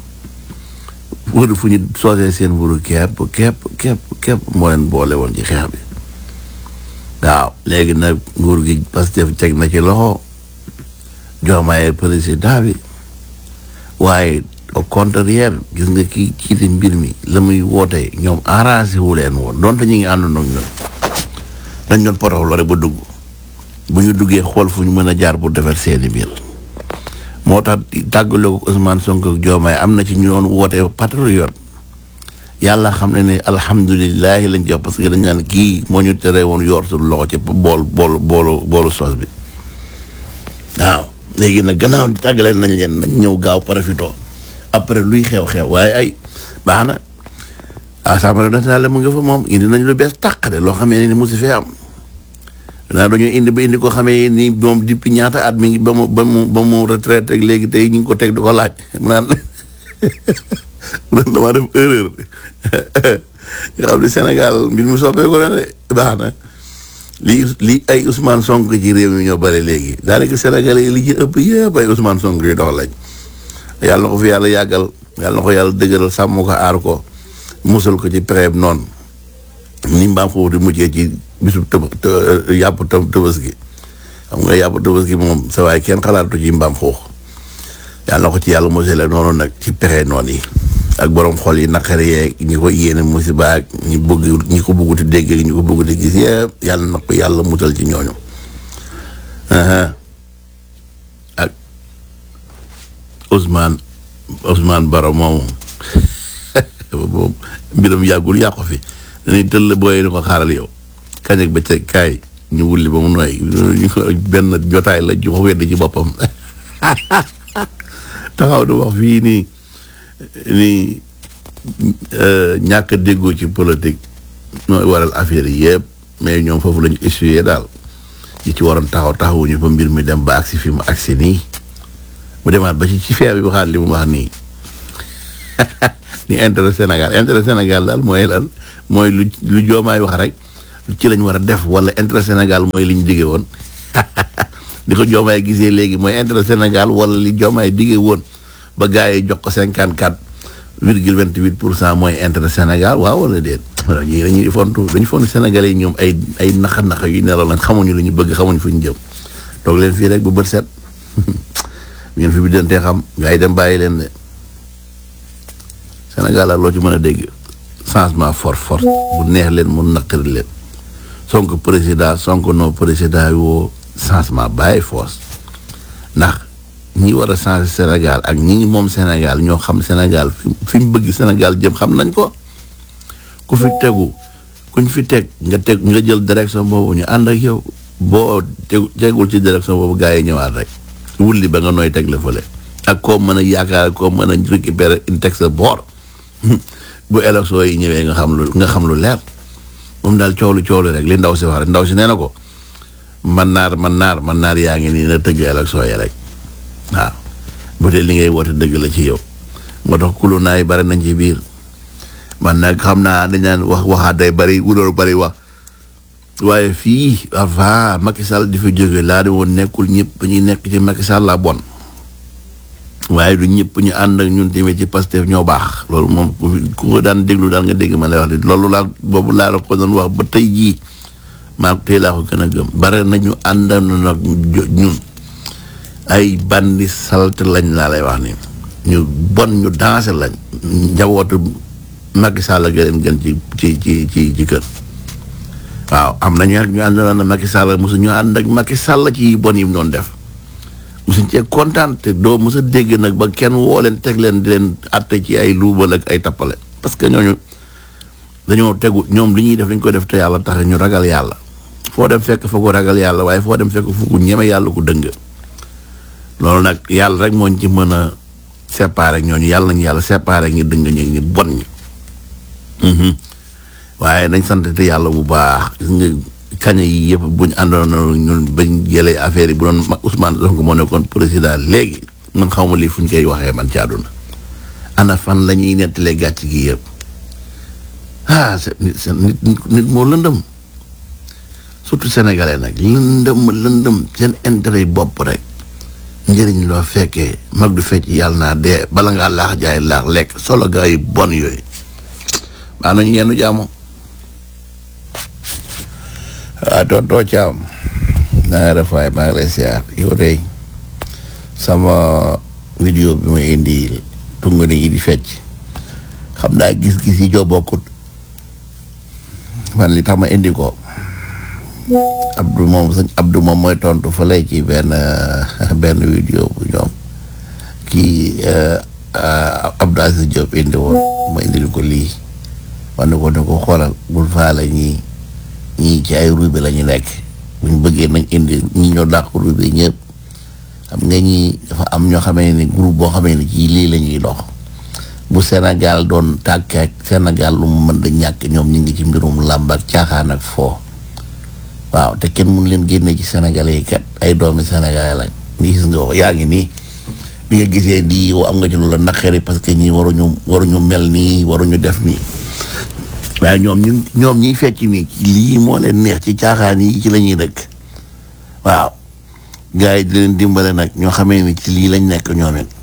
wër fu ñu soosee seen wuru kepp kepp kepp kepp moo leen boole woon ci xeex bi waaw léegi nag nguur gi Pastef teg na ci loxo Diomaye président bi waaye au contraire gis nga kii ciite mbir mi la muy woote ñoom arrangé wu leen woon donte ñu ngi àndoon ak ñun dañ doon potoxlu rek ba dugg bu ñu duggee xool fu ñu mën a jaar pour defar seeni mbir moo tax tàggaloo ko Ousmane Sonko ak Diomaye am na ci ñu doon woote patriote yàlla xam ne ne alhamdulilahi lañ jox parce que dañ naan kii moo ñu tere woon yor suñu loxo ci bool boolu boolu boolu sos bi waaw léegi nag gannaaw tàggaleen nañ leen nañ ñëw gaaw profito après luy xew-xew waaye ay baax na assemblée nationale mu nga fa moom indi nañ lu bees tàq de loo xamee ni musi fee am naa dañoo indi ba indi ko xamee ni moom depuis ñaata at mi ngi ba mu ba mu ba mu retraité ak léegi tey ñu ngi ko teg di ko laaj mu naan mu naan damaa def erreur nga xam ne Sénégal mbir mi soppeeku na de baax na li li ay Ousmane Sonko ci réew mi ñoo bëri léegi daanaka Sénégalais yi li ci ëpp yëpp ay Ousmane Sonko yi dox lañ yàlla na ko fi yàlla yàggal yàlla na ko yàlla dëgëral sàmm ko aar ko musal ko ci pexe noonu ni mbaam foofu di mujjee ci bisu tëb yàpp tëb tëbës gi xam nga yàpp tëbës gi moom sa waay kenn xalaatu ci mbaam foofu yàlla na ko ci yàlla musale noonu nag ci pexe noonu yi ak borom xol yi naqare yeeg ñi ko yéene musiba ak ñi bëgg ñi ko bëgguti dégg ñi ko bëgguti gis yëpp yàlla na ko yàlla musal ci ñooñu ak Ousmane Ousmane Baro moomu moom mbiram yàggul yàqu fi dañuy tëll booyee ni ko xaaral yow kañ ak bëccëg kaay ñu wulli ba mu nooy benn jotaay la ju ko wedd ci boppam taxaw di wax fii nii nii ñàkk a déggoo ci politique nooy waral affaire yi yëpp mais ñoom foofu la ñu essuyé daal ñi ci waroon taxaw taxawuñu ba mbir mi dem ba agsi fi mu agsi nii mu demaat ba ci ci feer bi waxaat li mu wax nii ni intérêt Sénégal intérêt Sénégal daal mooy lan mooy lu lu joomaay wax rek ci lañ war a def wala intérêt Sénégal mooy li ñu digge woon di ko joomaay gisee léegi mooy intérêt Sénégal wala li joomaay digge woon ba gars yi jox ko cinquante quatre virgule vingt huit pour cent mooy intérêt Sénégal waaw wala déet voilà ñii dañuy fontu dañu fontu Sénégalais yi ñoom ay ay naxa naxa yu nelaw lañ xamuñu lu ñu bëgg xamuñu fu ñu jëm toog leen fii rek bu bët set ngeen fi bi dantee xam gars yi dem bàyyi leen de Sénégal la loo ci mën a dégg changement force force bu neex leen mu naqari leen Sonko président Sonko non président yi woo changement bàyyi force ndax ñi war a changer Sénégal ak ñi moom Sénégal ñoo xam Sénégal fi fi mu bëgg Sénégal jëm xam nañ ko ku fi tegu kuñ fi teg nga teg nga jël direction boobu ñu ànd ak yow boo tegu tegul ci direction boobu gars yi ñëwaat rek wulli ba nga nooy teg la fële ak koo mën a yaakaar koo mën a récupérer une teg sa boor bu élection yi ñëwee nga xam lu nga xam lu leer moom daal coow lu coow lu rek li ndaw si wax rek ndaw si nee na ko man naar man naar man naar yaa ngi nii na tëgg élection yi rek waaw bu dee li ngay woote dëgg la ci yow moo tax kulu naay bari nañ ci biir man nag xam naa dañ naan wax waxaat day bari wuloolu bari wax waaye fii avant Macky Sall di fi jóge laa di woon nekkul ñëpp ba ñuy nekk ci Macky Sall la bon waaye du ñëpp ñu ànd ak ñun tamit ci Pastef ñoo baax loolu moom ku ko daan déglu daan nga dégg ma lay wax de loolu laa boobu laa la ko doon wax ba tey jii maa tey laa ko gën a gëm bare nañu àndandoo nag ñun ay bandi salte lañ laa lay wax ni ñu bon ñu dansé lañ njabootu Macky Sall la gën gën ci ci ci ci ci kër waaw am nañu nag ñu àndoon na Macky Sall mosu ñu ànd ak Macky Sall ci bon yi mu doon def mosuñ cee kontaan te doo mos a dégg nag ba kenn woo leen teg leen di leen atte ci ay luubal ak ay tappale parce que ñooñu dañoo tegu ñoom li ñuy def dañ koy def te yàlla tax ñu ragal yàlla foo dem fekk fa ko ragal yàlla waaye foo dem fekk fu ko ñeme yàlla ko dëng loolu nag yàlla rek moo ñu ci mën a séparer ñooñu yàlla nañu yàlla séparer ñi dëng ñi ñi bon ñi waaye nañ sant te yàlla bu baax gis nga kaña yi yëpp buñ àndoon ñun bañ jëlee affaire yi bu doon Ousmane Sonko moo nekkoon président léegi man xaw ma lii fu ñu koy waxee man ci àdduna ana fan la ñuy nettalee gàcc gi yëpp ah nit nit nit moo lëndëm surtout sénégalais nag lëndëm lëndëm seen intérêt bopp rek njëriñ loo fekkee mag du fecc yàlla naa dee bala ngaa laax jaay laax lekk solo gaa yi bon yooyu baa nañu yenn jaamu waaw tontoo caam na nga def waaye maa ngi lay siyaar yow tey sama vidéo bi ma indi tungu ni yi di fecc xam naa gis-gis yi joo bokkut man li tax ma indi ko Abdou moom sëñ Abdou moom mooy tontu fa lay ci benn benn vidéo bu ñoom kii Abdou Aziz Diop indi woon ma indil ko lii wane ko ne ko xoolal bul faale ñii ñii ci ay ruube la ñu nekk buñ bëggee nañ indi ñi ñoo dàq ruube ñëpp xam nga ñii dafa am ñoo xamee ni groupe boo xamee ni ci lii la ñuy dox bu Sénégal doon tàkk ak Sénégal lu mu mën da ñàkk ñoom ñu ngi ci mbirum làmb ak caaxaan ak foo waaw te kenn mun leen génne ci Sénégalais yi kat ay doomi Sénégalais lañ ni gis nga ko yaa ngi nii bi nga gisee di yow am nga ci lu la naqari parce que ñii waruñu waruñu mel nii waruñu def nii waaye ñoom ñu ñoom ñiy fecc nii lii moo leen neex ci caaxaan yi ci la ñuy dëkk waaw gars yi di leen dimbale nag ñoo xamee ni ci lii lañ nekk ñoom it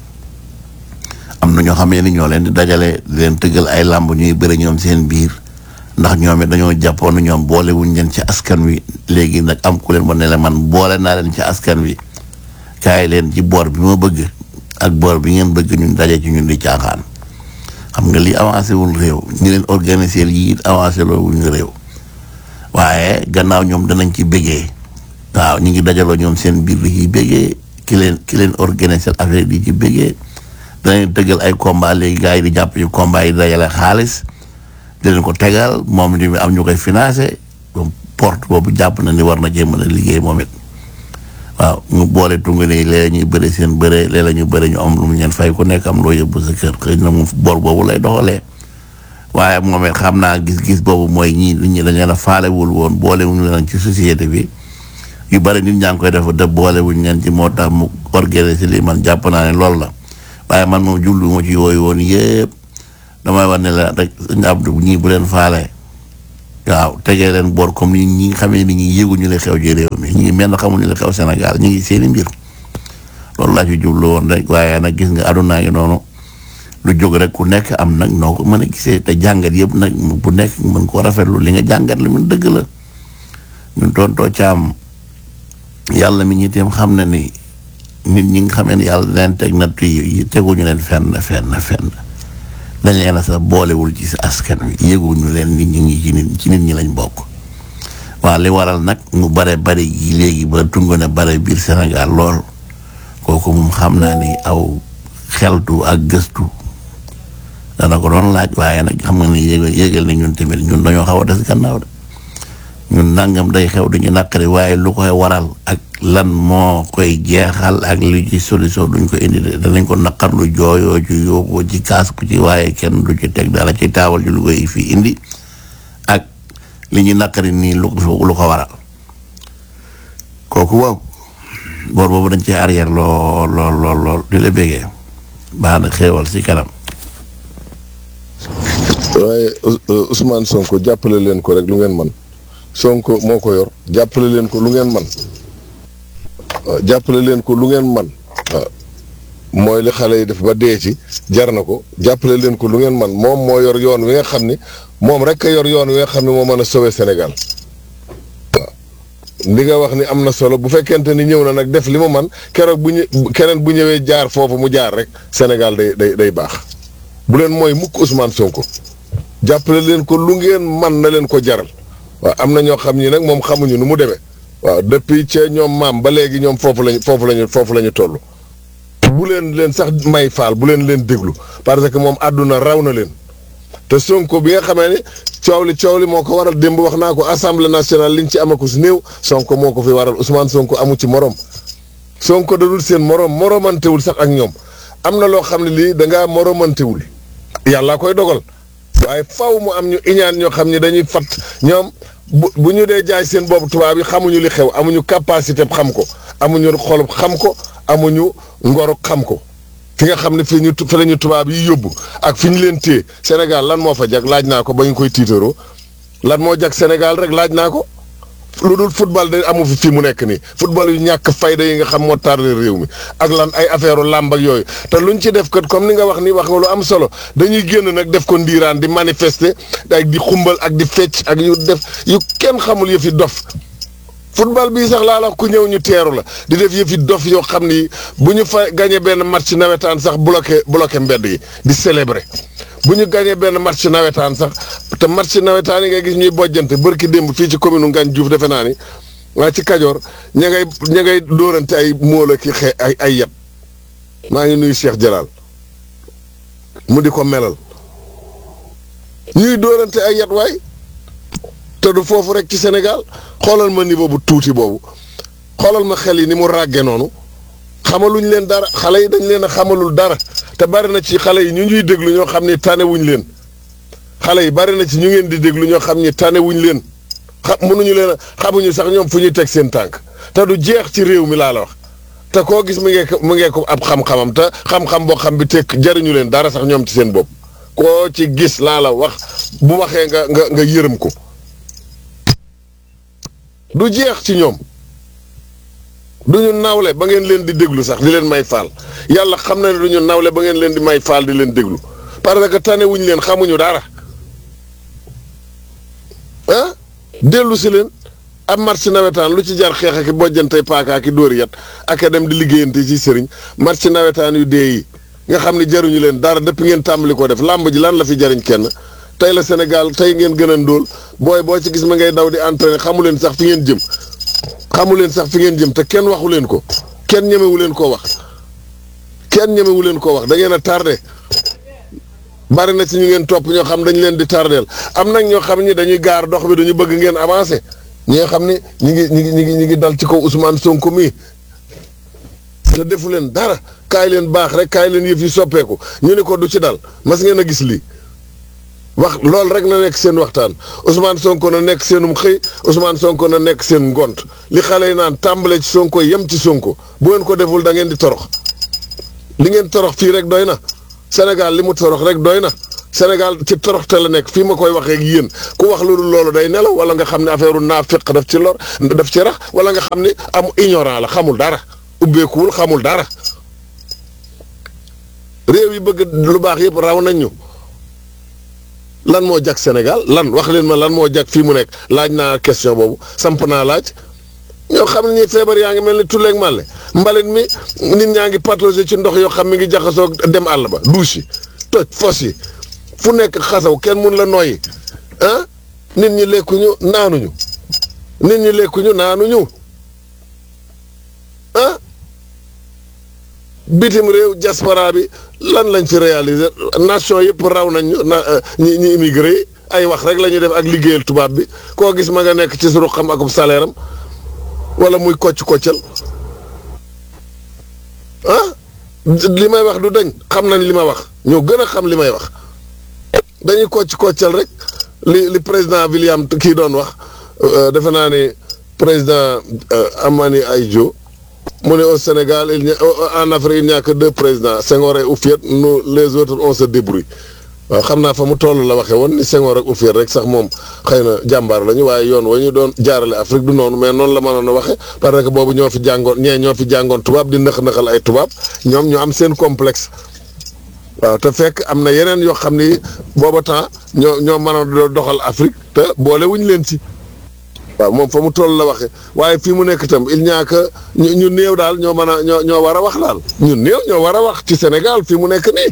am na ñoo xamee ni ñoo leen di dajale di leen tëggal ay làmb ñuy bëri ñoom seen biir ndax ñoom it dañoo jàppoon ñoom boole wuñ leen ci askan wi léegi nag am ku leen ba ne la man boole naa leen ci askan wi kaay leen ci boor bi ma bëgg ak boor bi ngeen bëgg ñun daje ci ñun di caaxaan xam nga lii avancé wul réew ñi leen organiser lii it avancé loolu wuñu réew waaye gannaaw ñoom danañ ci bëggee waaw ñu ngi dajaloo ñoom seen biir di ci bëggee ki leen ki leen organiser affaire di ci bëggee danañ tëggal ay combat léegi gars yi di jàpp ci combat yi dajale xaalis di leen ko tegal moom li am ñu koy financé donc porte boobu jàpp na ni war na cee mën a liggéey moom it waaw ñu boole tungu ne léeg ñuy bëre seen bëre léeg la ñu bëre ñu am lu mu ñeen fay ku nekk am loo yóbbu sa kër xëy na moom boor boobu lay doxalee waaye moom it xam naa gis-gis boobu mooy ñii nit ñi dañ leen a faalewul woon boole wuñu leen ci société bi yu bëri nit ñaa ngi koy def te boole wuñu leen ci moo tax mu organiser lii man jàpp naa ne loolu la waaye man moom jublu ma ci yooyu woon yëpp damay wax ne la rek sëñ Abdou ñii bu leen faale waaw tegee leen boor comme ni ñi nga xamee ni ñi yéeguñu li xew ci réew mi ñi ngi mel na xamuñu li xew Sénégal ñi ngi seeni mbir loolu laa ci jublu woon rek waaye nag gis nga aduna ngi noonu lu jóg rek ku nekk am nag noo ko mën a gisee te jàngat yëpp nag bu nekk mën koo rafetlu li nga jàngat li mun dëgg la ñun tontoo caam yàlla mi ñi teem xam na ni nit ñi nga xamee ni yàlla leen teg natt yi teguñu leen fenn fenn fenn dañ leen a sax boolewul ci askan wi yëguñu leen nit ñi ngi ci nit ci nit ñi lañ bokk waaw li waral nag mu bare bare yi léegi ba tungo ne bare biir Sénégal lool kooku moom xam naa ni aw xeltu ak gëstu dana ko doon laaj waaye nag xam nga ni yégal yégal ni ñun tamit ñun dañoo xaw a des gannaaw de ñun nangam day xew duñu naqari waaye lu koy waral ak lan moo koy jeexal ak lu ci solution duñ ko indi de danañ ko naqarlu jooyoo ci yóbboo ci kaas ku ci waaye kenn du ci teg dara ci taawal ji lu koy fii indi ak li ñu naqari nii lu ko lu ko waral kooku waaw boor boobu dañ ci arrière lool lool lool lool di la bégee baax na xéewal si kanam waaye Ousmane Sonko jàppale leen ko rek lu ngeen man Sonko moo ko yor jàppale leen ko lu ngeen man waaw jàppale leen ko lu ngeen man waaw mooy li xale yi def ba dee ci jar na ko jàppale leen ko lu ngeen man moom moo yor yoon wi nga xam ni moom rek a yor yoon wi nga xam ne moo mën a sauver Sénégal waaw li nga wax ni am na solo bu fekkente ni ñëw na nag def li mu man keroog bu ñu keneen bu ñëwee jaar foofu mu jaar rek Sénégal day day day baax bu leen mooy mukk Ousmane Sonko jàppale leen ko lu ngeen man na leen ko jaral waaw am na ñoo xam ni nag moom xamuñu nu mu demee waaw depuis ca ñoom maam ba léegi ñoom foofu lañu foofu lañu foofu la ñu toll. bu leen leen sax may faal bu leen leen déglu parce que moom àdduna raw na leen te Sonko bi nga xamee ne coow li coow li moo ko waral démb wax naa ko assemblée nationale liñ ci amaku si néew Sonko moo ko fi waral Ousmane Sonko amu ci morom Sonko dadul seen morom moromantewul sax ak ñoom am na loo xam ne lii da ngaa moromantewul yàlla koy dogal. waaye faw mu am ñu iñaan ñoo xam ne dañuy fat ñoom bu bu ñu dee jaay seen boobu tubaab yi xamuñu li xew amuñu capacité xam ko amuñu xolub xam ko amuñu ngoru xam ko fi nga xam ne fi ñu fi la ñu tubaab yi yóbbu ak fi ñu leen téye Sénégal lan moo fa jag laaj naa ko ba ñu koy tiitaroo lan moo jag Sénégal rek laaj naa ko lu dul football de amu fi fii mu nekk nii football yu ñàkk fayda yi nga xam moo tardé réew mi ak lan ay affaire làmb ak yooyu te luñ ci def kat comme ni nga wax ni wax nga lu am solo dañuy génn nag def ko ndiiraan di manifester ak di xumbal ak di fecc ak yu def yu kenn xamul yëfi dof football bii sax laa la ku ñëw ñu teeru la di def yëfi dof yoo xam ni bu ñu fa gagné benn match nawetaan sax bloqué bloqué mbedd yi di célébrer bu ñu gagné benn match nawetaan sax te match nawetaan yi nga gis ñuy bojjante bërki démb fii ci commune Ngagne Diouf defe naa ni waa ci Kajoor ña ngay ña ngay dóorante ay móol ki xe ay ay yet maa ngi nuyu Cheikh Jalal mu di ko melal ñuy dóorante ay yet waay te du foofu rek ci Sénégal xoolal ma niveau bu tuuti boobu xoolal ma xel yi ni mu ràgge noonu xamaluñ leen dara xale yi dañ leen a xamalul dara te bari na ci xale yi ñu ñuy déglu ñoo xam ni tanewuñ leen xale yi bari na ci ñu ngeen di déglu ñoo xam ni tanewuñ leen xam mënuñu leen a xamuñu sax ñoom fu ñuy teg seen tànk te du jeex ci réew mi laa la wax te koo gis mu ngee ko mu ngee ko ab xam-xamam te xam-xam boo xam bi tekk jariñu leen dara sax ñoom ci seen bopp koo ci gis laa la wax bu waxee nga nga nga yërëm ko du jeex ci ñoom du ñu nawle ba ngeen leen di déglu sax di leen may faal yàlla xam na ne du ñu nawle ba ngeen leen di may faal di leen déglu parce que tane wuñ leen xamuñu dara ah dellu si leen ab marché nawetaan lu ci jar xeex ak i bojjante paaka ak i dóori yat ak a dem di liggéeyante ci sëriñ marché nawetaan yu dee yi nga xam ne jaruñu leen dara depuis ngeen tàmbali ko def làmb ji lan la fi jariñ kenn tey la Sénégal tey ngeen gën a ndóol booy boo ci gis ma ngay daw di entraîner xamu leen sax fi ngeen jëm xamu leen sax fi ngeen jëm te kenn waxu leen ko kenn ñemewu leen koo wax kenn ñemewu leen koo wax da ngeen a tardé bari na ci ñu ngeen topp ñoo xam dañu leen di tardeel am nag ñoo xam ni dañuy gaar dox bi dañu bëgg ngeen avancé ñi nga xam ni ñi ngi ñi ngi ñi ngi ñi ngi dal ci kaw Ousmane Sonko mii te defu leen dara kaay leen baax rek kaay leen yëf yi soppeeku ñu ne ko du ci dal mas ngeen a gis lii wax loolu rek na nekk seen waxtaan Ousmane Sonko na nekk seenum xëy Ousmane Sonko na nekk seen ngont li xale yi naan tàmbale ci Sonko yem ci Sonko bu ngeen ko deful da ngeen di torox li ngeen torox fii rek doy na Sénégal li mu torox rek doy na Sénégal ci toroxte la nekk fii ma koy waxee ak yéen ku wax lu dul loolu day nelaw wala nga xam ne affaire naafiq daf ci lor daf ci rax wala nga xam ne am ignorant la xamul dara ubbeekuwul xamul dara réew yi bëgg lu baax yëpp raw nañ ñu lan moo jag Sénégal lan wax leen ma lan moo jag fii mu nekk laaj naa question boobu samp naa laaj ñoo xam ne ñi feebar yaa ngi mel ni tulleeg màlle mbalit mi nit ñaa ngi patauger ci ndox yoo xam mi ngi jaxasoo dem àll ba douche yi toj fos yi fu nekk xasaw kenn mun la noyyi ah nit ñi lekkuñu naanuñu nit ñi lekkuñu naanuñu ah bitim réew diaspora bi lan lañ fi réaliser nation yëpp raw nañ ñu na ñi ñi immigré yi ay wax rek la ñuy def ak liggéeyal tubaab bi koo gis ma nga nekk ci suru xam akub salaire am wala muy kocc koccal ah li may wax du dañ xam nañ li ma wax ñoo gën a xam li may wax dañuy kocc koccal rek li li président William kii doon wax defe naa ni président Amani Aïdjo mu ne au Sénégal il n'y a en Afrique il n'y a que deux présidents Senghor et Houphouët nous les autres on se débrouille waaw xam naa fa mu toll la waxee woon ni Senghor ak Houphouët rek sax moom xëy na jàmbaar lañu waaye yoon wa ñu doon jaarale Afrique du noonu mais noonu la mënoon a waxee parce que boobu ñoo fi jàngoon ñee ñoo fi jàngoon tubaab di nëx-nëxal ay tubaab ñoom ñu am seen complexe waaw te fekk am na yeneen yoo xam ni booba temps ñoo ñoo mënoon a doxal Afrique te boole wuñ leen ci. waaw moom fa mu toll la waxee waaye fii mu nekk itam il n'y a que ñu ñu néew daal ñoo mën a ñoo ñoo war a wax daal ñu néew ñoo war a wax ci Sénégal fii mu nekk nii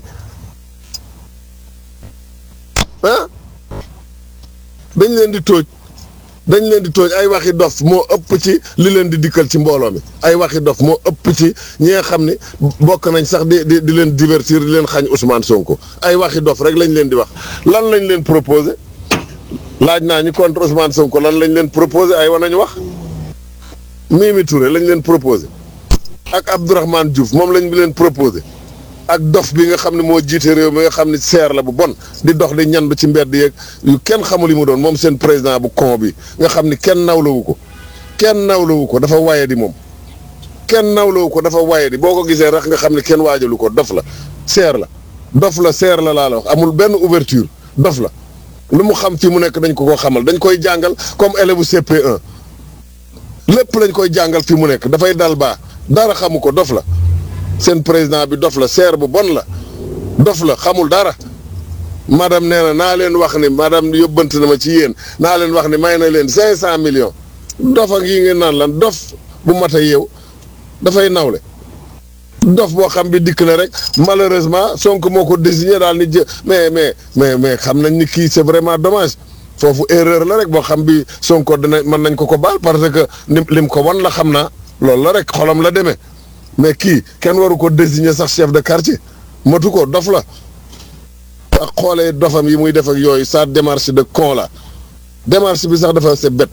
ah dañ leen di tooj dañ leen di tooj ay waxi dof moo ëpp ci li leen di dikkal ci mbooloo mi ay waxi dof moo ëpp ci ñi nga xam ni bokk nañ sax di di di leen divertir di leen xañ Ousmane Sonko ay waxi dof rek lañ leen di wax lan lañ leen proposé. laaj naa ñi contre Ousmane Sonko lan lañ leen proposé ay wa nañu wax Mimi Touré lañ leen proposé ak Abdourahmane Diouf moom lañ leen proposé ak dof bi nga xam ne moo jiite réew mi nga xam ne seer la bu bon di dox di ñandu ci mbedd yeeg yu kenn xamul yi mu doon moom seen président bu con bi nga xam ni kenn nawlawu ko kenn nawlawu ko dafa waye di moom kenn nawlawu ko dafa waye di boo ko gisee rax nga xam ne kenn waajalu ko dof la seer la dof la seer la laa la wax amul benn ouverture dof la lu mu xam fii mu nekk dañ ko ko xamal dañ koy jàngal comme élève CP1 lépp lañ koy jàngal fii mu nekk dafay dal baa dara xamu ko dof la seen président bi dof la seer bu bon la dof la xamul dara madame nee na naa leen wax ni madame yóbbante na ma ci yéen naa leen wax ni may na leen cinq cent millions dof ak yi ngeen naan lan dof bu mat a yeew dafay nawle dof boo xam bi dikk na rek malheureusement Sonko moo ko désigné daal ni jë mais mais mais mais xam nañ ni kii c'est vraiment dommage foofu erreur la rek boo xam bi Sonko dina mën nañ ko ko baal parce que lim lim ko wan la xam naa loolu la rek xolam la demee mais kii kenn waru ko désigné sax chef de quartier matu ko dof la ak xoolee dofam yi muy def ak yooyu sa démarche de con la démarche bi sax dafa c'est bête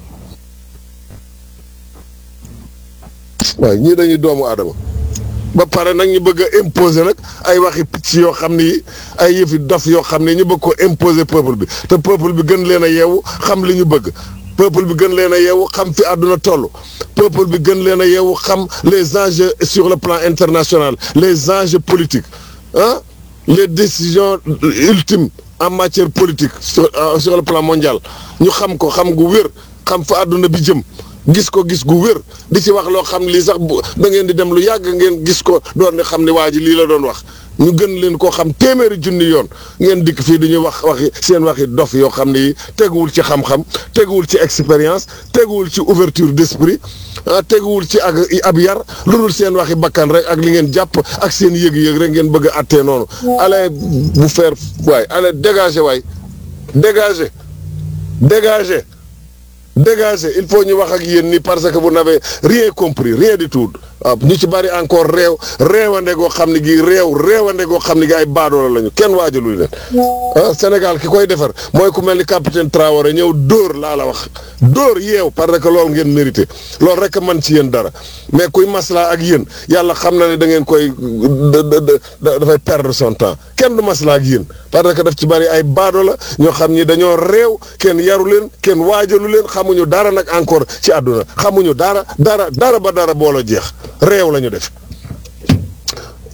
waaye ñii dañuy doomu aadama ba pare nag ñu bëgg a imposer nag ay waxi picc yoo xam ni ay yëfi dof yoo xam ne ñu bëgg ko imposer peuple bi te peuple bi gën leen a yeewu xam li ñu bëgg peuple bi gën leen a yeewu xam fi àdduna toll peuple bi gën leen a yeewu xam les enjeux sur le plan international les enjeux politiques ah les décisions ultimes en matière politique sur sur le plan mondial ñu xam ko xam gu wér xam fa àdduna bi jëm gis ko gis gu wér di ci wax loo xam lii sax bu da ngeen di dem lu yàgg ngeen gis ko doon ne xam ne waa ji lii la doon wax ñu gën leen koo xam téeméeri junni yoon ngeen dikk fii di ñuy wax waxi seen waxi dof yoo xam ne yi teguwul ci xam-xam teguwul ci expérience teguwul ci ouverture d'esprit ah teguwul ci ak ab yar lu dul seen waxi bakkan rek ak li ngeen jàpp ak seen yëg-yëg rek ngeen bëgg a attee noonu. allez bu faire waay allez dégager waay dégager dégager. dégagez il faut ñu wax ak yéen ni parce que vous n'avez rien compris rien du tout waaw ñu ci bari encore réew réewande goo xam ne gi réew réewande goo xam ne gi ay baadoola lañu kenn waajaluñu leen ah Sénégal ki koy defar mooy ku mel ni capitaine Traoré ñëw dóor laa la wax dóor yeew parce que loolu ngeen mérité loolu rek man ci yéen dara mais kuy maslaa ak yéen yàlla xam na ne da ngeen koy dafay perdre son temps kenn du maslaa ak yéen parce que daf ci bari ay baadoola ñoo xam ni dañoo réew kenn yaru leen kenn waajalu leen xamuñu dara nag encore ci àdduna xamuñu dara dara dara ba dara booloo jeex réew la ñu def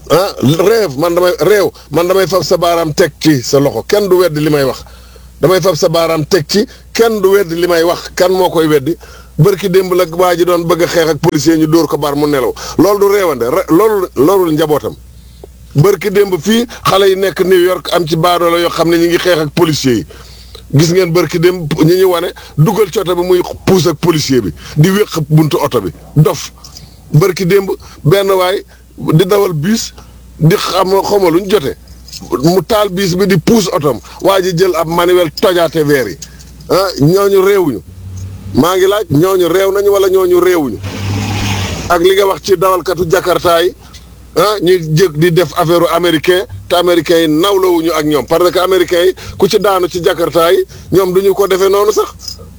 ah rêve man damay réew man damay fab sa baaraam teg ci sa loxo kenn du weddi li may wax damay fab sa baaraam teg ci kenn du weddi li may wax kan moo koy weddi bërki démb la waa ji doon bëgg a xeex ak policier ñu dóor ko bar mu nelaw loolu du réewande loolu loolu njabootam bërki démb fii xale yi nekk New York am ci baadoola yoo xam ne ñu ngi xeex ak policier yi gis ngeen bërki démb ñu ñu wane dugal ci oto bi muy puus ak policier bi di wéq buntu oto bi dof bërki démb benn waay di dawal biis di xam xawma lu ñu jote mu taal biis bi di puus otom waa ji jël ab manuel tojaate veer yi ah ñooñu réewuñu maa ngi laaj ñooñu réew nañu wala ñooñu réewuñu ak li nga wax ci dawalkatu jakarta yi ah ñuy jëg di def affaire américain te américains yi nawlawuñu ak ñoom parce que américains yi ku ci daanu ci jakarta yi ñoom duñu ko defee noonu sax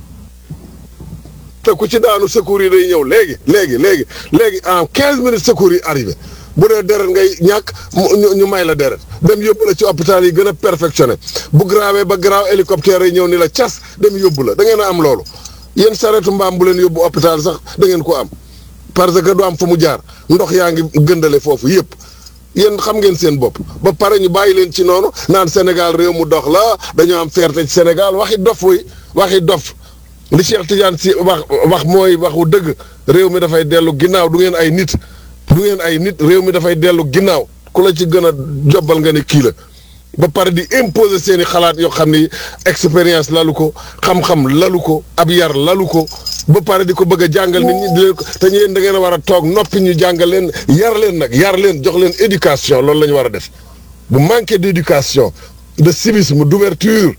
te ku ci daanu secours yi day ñëw léegi léegi léegi léegi en quinze minutes secours yi arrivé bu dee deret ngay ñàkk ñu may la deret dem yóbbu la ci hôpital yi gën a perfectionné bu grawee ba graw hélicoptère yi ñëw ni la cas dem yóbbu la da ngeen a am loolu yéen saretu mbaam bu leen yóbbu hôpital sax da ngeen ko am parce que du am fu mu jaar ndox yaa ngi gëndale foofu yëpp yéen xam ngeen seen bopp ba pare ñu bàyyi leen ci noonu naan Sénégal réew mu dox la dañoo am fierté ci Sénégal waxi dof wuy waxi dof li Cheikh Tidiane si wax wax mooy waxu dëgg réew mi dafay dellu ginnaaw du ngeen ay nit du ngeen ay nit réew mi dafay dellu ginnaaw ku la ci gën a jobbal nga ne kii la ba pare di imposer seen i xalaat yoo xam ni expérience lalu ko xam-xam lalu ko ab yar lalu ko ba pare di ko bëgg a jàngal nit ñi di leen ko te yéen da ngeen a war a toog noppi ñu jàngal leen yar leen nag yar leen jox leen éducation loolu la ñu war a def bu manqué d' éducation de civisme d' ouverture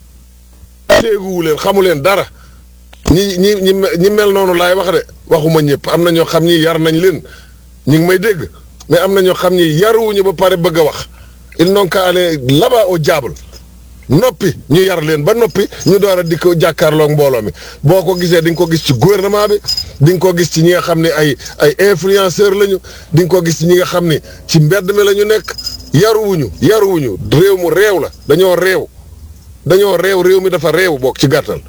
téeguwu leen xamu leen dara ñi ñi ñi ñi mel noonu laay wax de waxuma ñëpp am na ñoo xam ni yar nañ leen ñi ngi may dégg mais am na ñoo xam ni yaruwuñu ba pare bëgg a wax ils n'ont qu'à aller là-bas au diable noppi ñu yar leen ba noppi ñu door a di ko jàkkaarloog mbooloo mi boo ko gisee di nga ko gis ci gouvernement bi di nga ko gis ci ñi nga xam ne ay ay influenceur lañu di nga ko gis ci ñi nga xam ni ci mbedd mi la ñu nekk yaruwuñu yaruwuñu réew mu réew la dañoo réew dañoo réew réew mi dafa réew bokk ci gàttal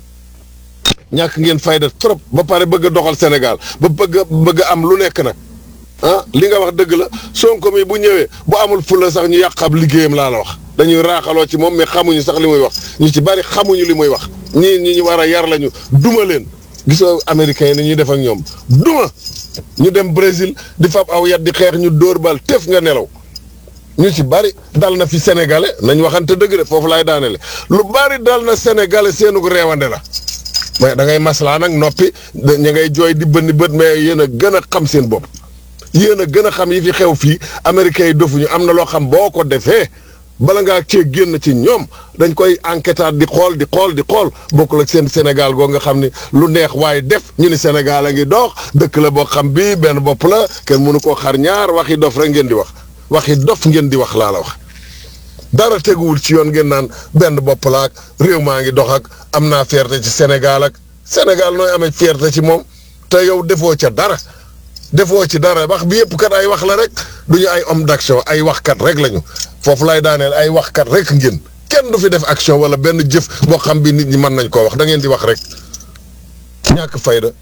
ñàkk ngeen fayda trop ba pare bëgg a doxal Sénégal ba bëgg a bëgg a am lu nekk nag ah li nga wax dëgg la Sonko mi bu ñëwee bu amul fulla sax ñu yàq ab liggéeyam laa la wax dañuy raaxaloo ci moom mais xamuñu sax li muy wax ñu ci bari xamuñu li muy wax ñii ñi ñu war a yar lañu duma leen gisoo américains yi ni ñuy def ak ñoom duma ñu dem Brésil di fab aw yat di xeex ñu dóor bal tef nga nelaw ñu ci bari dal na fi sénégalais nañ waxante dëgg de foofu laay daanele lu bari dal na sénégalais seenug reewande la mais da ngay maslaa nag noppi ña ngay jooy di bënni bët mais yéen a gën a xam seen bopp yéen a gën a xam yi fi xew fii américains yi dofuñu am na loo xam boo ko defee bala ngaa cee génn ci ñoom dañ koy enquêtaat di xool di xool di xool bokkul ak seen Sénégal goo nga xam ni lu neex waaye def ñu ni Sénégal a ngi dox dëkk la boo xam bii benn bopp la kenn mënu koo xar ñaar waxi dof rek ngeen di wax waxi dof ngeen di wax laa la wax. dara teguwul ci yoon ngeen naan benn bopp la ak réew maa ngi dox ak am naa fierté ci Sénégal ak Sénégal nooy amee fierté ci moom te yow defoo ca dara. defoo ci dara wax bi yëpp kat ay wax la rek duñu ay homme d'action ay waxkat rek lañu foofu lay daaneel ay waxkat rek ngeen kenn du fi def action wala benn jëf boo xam bi nit ñi mën nañ koo wax da ngeen di wax rek ñàkk fayda.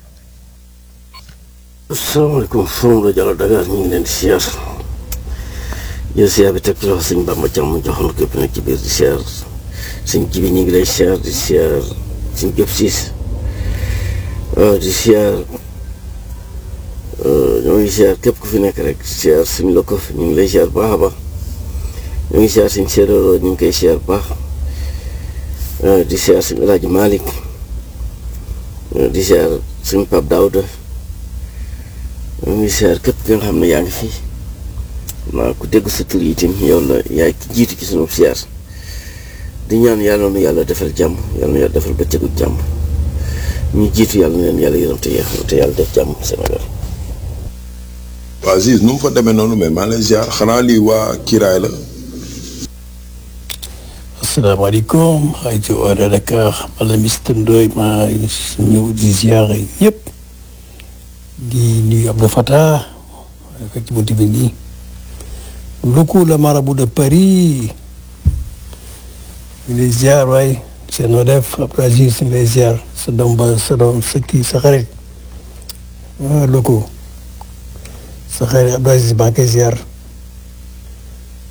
asalaamaaleykum forum rajo Allo Dakar ñu ngi leen di siyaar jël siyaar bi teg ci loxo sëñ Bamba Thiam mu joxoon képp nag ci biir di siyaar sëñ Jibi ñu ngi lay siyaar di siyaar sëñ Jóob Siis di siyaar ñoo ngi siyaar képp ku fi nekk rek siyaar suñ la ko fi ñu ngi lay siyaar baax a baax ñoo ngi siyaar suñ séeréeroo ñu ngi koy siyaar baax di siyaar suñ El Hadj Malick di siyaar suñ Pape Daouda ñoo ngi siyaar képp ki nga xam ne yaa ngi fi naa ku dégg sa tur yi itam yow la yaay ki jiitu ci sunu siyaar di ñaan yàlla nu yàlla defal jàmm yàlla nu yàlla defal bëccëgu jàmm ñu jiitu yàlla na leen yàlla yërëm te yeexal te yàlla def jàmm Sénégal. waaw Ziz nu mu fa demee noonu mais maa ngi lay ziar xanaa lii waa Kiraay la. asalaamaaleykum rajo Allo Dakar wala Mister Ndoye maa ñëw di ziar ñëpp di nuyu Abdou Fatah ko ci buntu bi nii Luku la marabout de Paris ñu lay ziar waay seen noo def Abdou Aziz ñu lay ziar sa doom ba sa doom sa kii sa xarit ah Luku sa xarit Abdou Aziz maa ngi koy ziar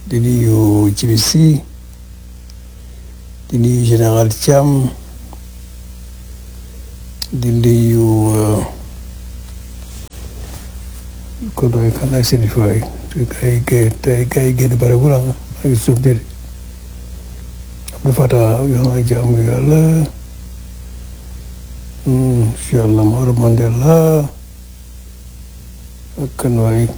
di nuyu Djibi Sy di nuyu général Thiam di nuyu kon doy kan laa seen fay ay gay tey gay génn bare bu la ay suuf de Abdou Fatah yoo xam ne jaamu yàlla incha allah Mawla Mandela ak kan waay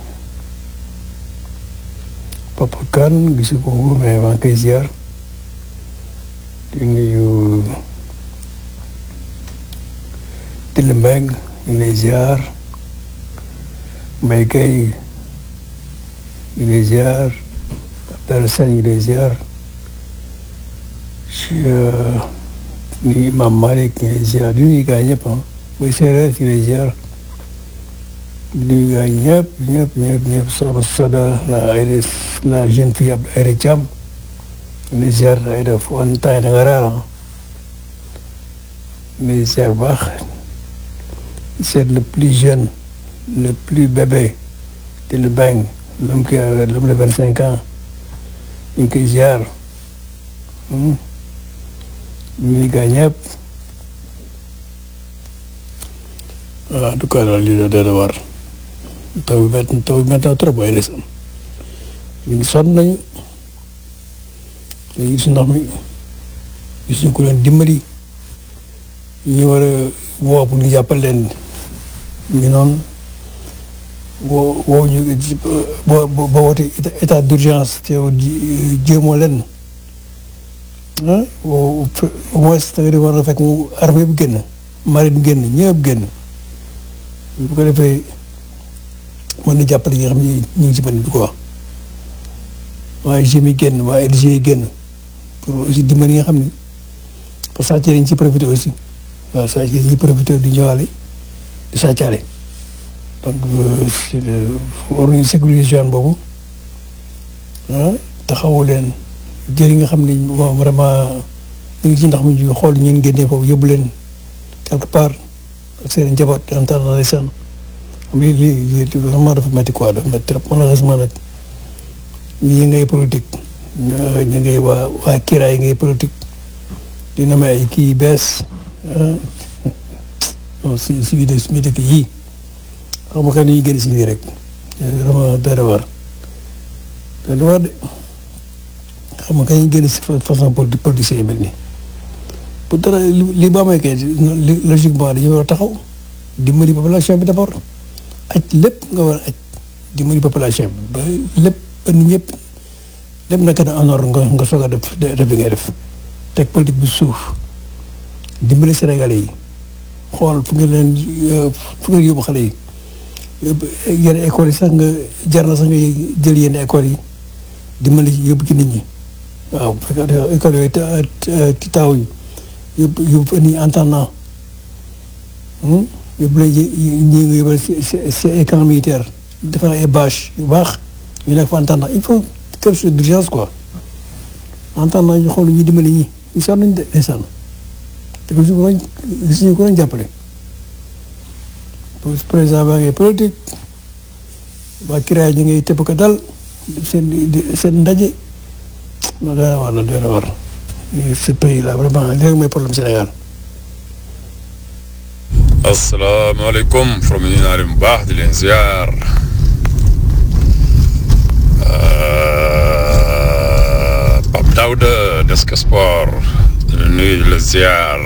Papa Kane gisu ko mais maa ngi koy ziar di nuyu Tile Mbengue ñu ngi lay ziar Mbaye Gueye ñu ngi lay ziar Abdallah Sane ñu ngi lay ziar ni Imam Malick ñu ngi lay ziar di nuyu gars ñëpp ah muy séeréer ñu ngi lay ziar di nuyu gars ñëpp ñëpp ñëpp ñëpp Soxna Soda la Aïda la jeune fille ab Aïda Thiam ñu ngi lay ziar Aïda fu an temps da nga raar ah ñu ngi lay ziar bu baax c'est le plus jeune le plus bébé te le bang l'homme qui a l'homme de vingt cinq ans ñu ngi koy ziar ñu ngi gaa ñëpp en tout cas daal lii da dee war taw bi métti taw bi métti na trop waaye des ñu ngi sonn nañu ñu gis ndox mi gis ñu ko leen dimbali ñu war a woo pour ñu jàppal leen ñu noonu woo woo ñu boo boo woote état d'urgence te yow jéemoo leen ah au moins da nga di war a fekk mu armée bi génn marine génn ñëpp génn bu ko defee mën na jàppale ñi nga xam ne ñu ngi ci mën di ko wax waaye GMI génn waa LG génn pour aussi dimbali nga xam ne parce que sàcc dañ ci profité aussi waaw sàcc dañ ci profité di ñëwaale di sàccaale donc war nañu sécuriser boobu ah taxawu leen jëri nga xam ne moom vraiment ñu ngi ci ndax mu ñu xool ñeen génnee foofu yóbbu leen quelque part ak seen njaboot en tant que seen lii lii lii vraiment dafa métti quoi dafa métti trop malheureusement nag ñi ngay politique ñu ngay waa waa kiraay ngay politique dina may ay kii bees ah si si biir suñu dëkk yii xam nga kan yi génn si lii rek vraiment dara war dara war de xam nga kañ génn si façon politicien yi mel nii bu dara li ba amee kay logiquement dañu war a taxaw dimbali population bi d'abord aj lépp nga war a aj dimbali population bi ba lépp ba nit ñëpp lépp naka na en ordre nga nga soog a def def bi ngay def teg politique bi suuf dimbali Sénégalais yi xool fu ngeen leen fu ngeen yóbbu xale yi yenn écoles yi sax nga jar na sax nga jël yenn écoles yi dimbali yóbbu ci nit ñi waaw bu fekkee école yooyu ti taawuñu yóbbu yóbbu nit ñi en attendant yóbbu la ñi nga yóbbu si ay camp militaire defar ay bâche yu baax ñu nekk fa en attendant il faut quelque chose d'urgence quoi en attendant ñu xool ñu dimbali ñi ñu sonn nañ de ndeysaan te ko suñu gis ñu ko doon jàppale président baa ngay politique waa kiraay ñu ngay tëb ko dal seen seen ndaje non dana war na dana war ce pays là vraiment léegi mooy problème Sénégal. asalaamaaleykum from ñu naa leen bu baax di leen ziar Pape Daouda Desk Sport di leen nuyu di la ziar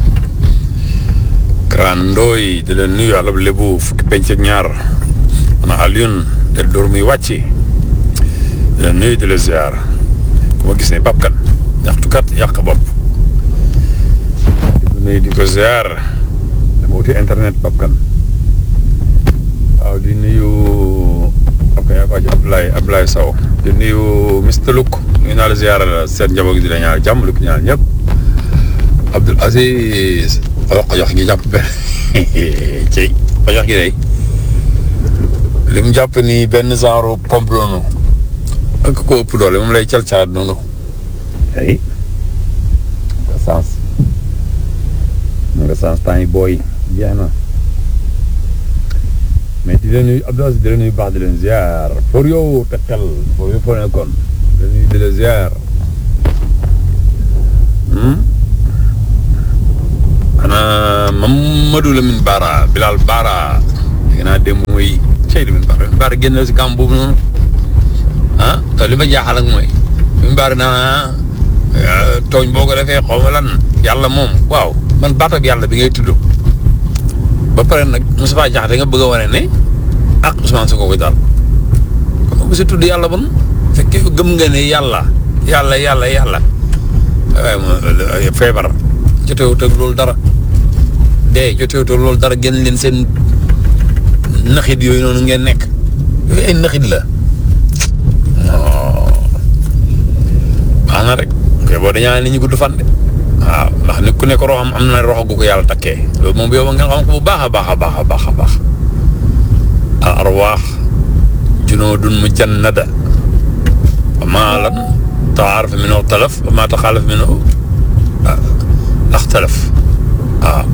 Grand Ndoy di leen nuyu àll lébu fukki penc ak ñaar ana Alioune del door muy wàcc di leen nuyu di la ziar ku ma gis ne Pape Kane ñaxtukat yàq bopp di ko nuyu di ko ziar dama wuti internet Pape Kane waaw di nuyu ak yaa ko Abdoulaye Abdoulaye Sow di nuyu Mr Louk nuyu naa la ziar la seen njaboot gi di la ñaar jàmm lu ko ñaar ñëpp Abdoul Aziz wax ko jox gi jàpp benn ci ko jox gi day li mu jàpp ni benn genre pompe noonu ak ko ëpp doole moom lay cal caat noonu ay nga sens nga sens temps yi booy jeex na mais di leen nuyu Abdou Aziz di leen nuyu baax di leen ziar pour yow tekkal pour yow foo nekkoon la nuyu di la ziar ana Mamadou Lamine Bara Bilal Bara dégg naa dem mooy cey Lamine Bara Lamine Bara génn si gàmm boobu noonu ah te li ma jaaxal ak mooy Lamine Bara naa tooñ boo ko defee xaw ma lan yàlla moom waaw man baatab yàlla bi ngay tudd ba pare nag Moustapha Diakhaté nga bëgg a wane ne ak Ousmane Sonko koy daal kon bu si tudd yàlla bon fekkee gëm nga ne yàlla yàlla yàlla yàlla waaye mo feebar jotewut ak loolu dara dee jotewut ak loolu dara génn leen seen naxit yooyu noonu ngeen nekk yooyu ay naxit la baax na rek koy boo dañaa nit ñi gudd fan de waaw ndax nit ku nekk roxam am na roxo gu ko yàlla takkee loolu moom bu yow ngeen xam ko bu baax a baax a baax a baax a baax al arwaax junoodun mujannada wa maa lan taaraf minhu talaf wa maa taxaalaf minhu axtalaf waaw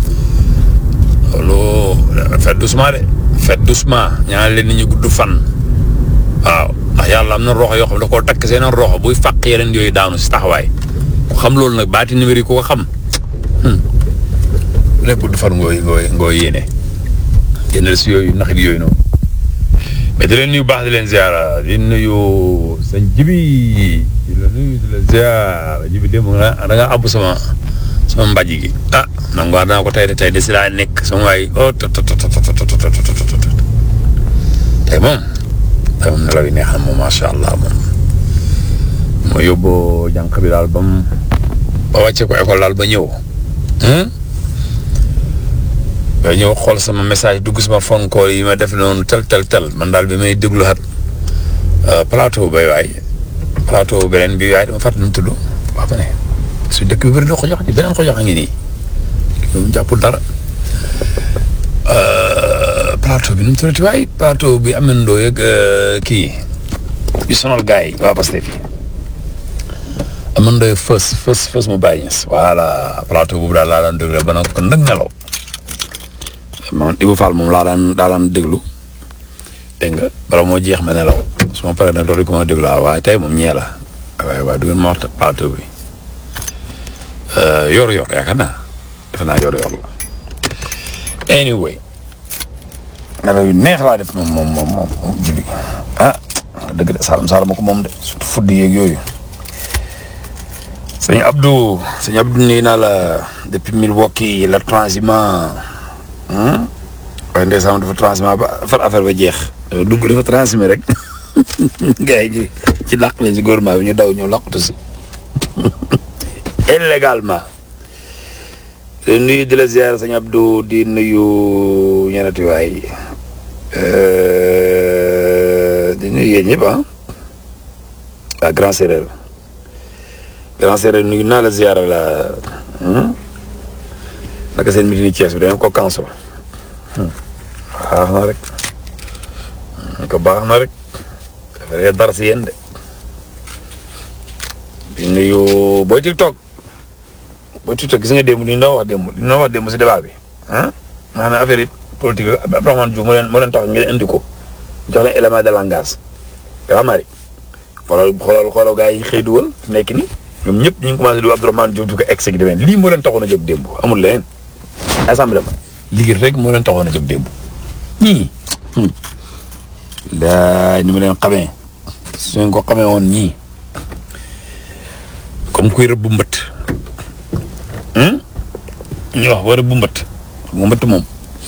loolu fait doucement de fait doucement ñaan leen nit ñu gudd fan waaw ndax yàlla am na roxo yoo xam da koo takk seen roxo buy fàq yeneen yooyu daanu si taxawaay ku xam loolu nag baati numéro yi ku ko xam lépp gudd fan ngooy ngooy ngooy yéene génnal si yooyu naxit yooyu noonu mais di leen nuyu baax di leen ziara di nuyu sëñ jibi di la nuyu di la ziara jibi démb nga da nga àbb sama sama mbàjj gi ah nangu war naa ko tey de tey de si laa nekk sama waay oh tot tot tot tot tey moom tey moom nelaw yi neex na moom macha allah moom moo yóbbu jànq bi daal ba mu ba wàcce ko école daal ba ñëw ba ñëw xool sama message dugg sama phone call yi ma def noonu tel tel tel man daal bi may déglu xat plateau bay waay plateau beneen bi waay dama fàttali nu mu tudd wax ba ne su dëkk bi bëri na xojox ci beneen xojox a ngi nii mu jàppul dara plateau bi nu mu tuddati waay plateau bi amandoo yeeg kii yu sonal gars yi waa Pastef yi amandoo yeeg fës fës fës mu bàyyi ñes voilà plateau boobu daal laa daan déglu ba nag kon nag nelaw man Ibou Fall moom laa daan daa daan déglu dégg nga bala moo jeex ma nelaw su ma paree nag loolu ko ma déglu waaye tey moom ñee la waaye waaye du ngeen ma wax plateau bi yor-yor yaakaar naa defe naa yor-yor la anyway nelaw yu neex laa def moom moom moom moom julli ah dëgg de Saalum Saalum ko moom de surtout fudd yeeg yooyu sëñ Abdou sëñ Abdou nii naa la depuis Milwaukee la transhumant waaye ndeysaan dafa transhumant ba far affaire ba jeex dafa dugg dafa transhumé rek gars yi ci làq leen si gouvernement bi ñu daw ñëw làqatu si illégalement di nuyu di la ziar sëñ Abdou di nuyu ñenati waay di nuyu yéen ñëpp ah waa Grand Séréer Grand Séréer nuyu naa la ziar la naka seen meeting yi Thiès bi dañoo ko cancel baax na rek ko baax na rek dafay dara si yéen de di nuyu booy TikTok booy TikTok gis nga démb li ñu doon wax démb li ñu doon wax démb si débat bi ah maanaam affaire yi politique Abdourahmane Diouf moo leen moo leen tax ngeen indi ko jox leen élément de langage yaa mari xoolal xoolal xoolal gars yi xëy dugal nekk ni ñoom ñëpp ñu ngi commencé di Abdourahmane Diouf di ko exécuté lii moo leen taxoon a jóg démb amul leneen assemblée ma liggéey rek moo leen taxoon a jóg démb ñii daa ni ma leen xamee suñ ko xamee woon ñii comme kuy rëbb mbët ñu wax ba rëbb mbët mu mbët moom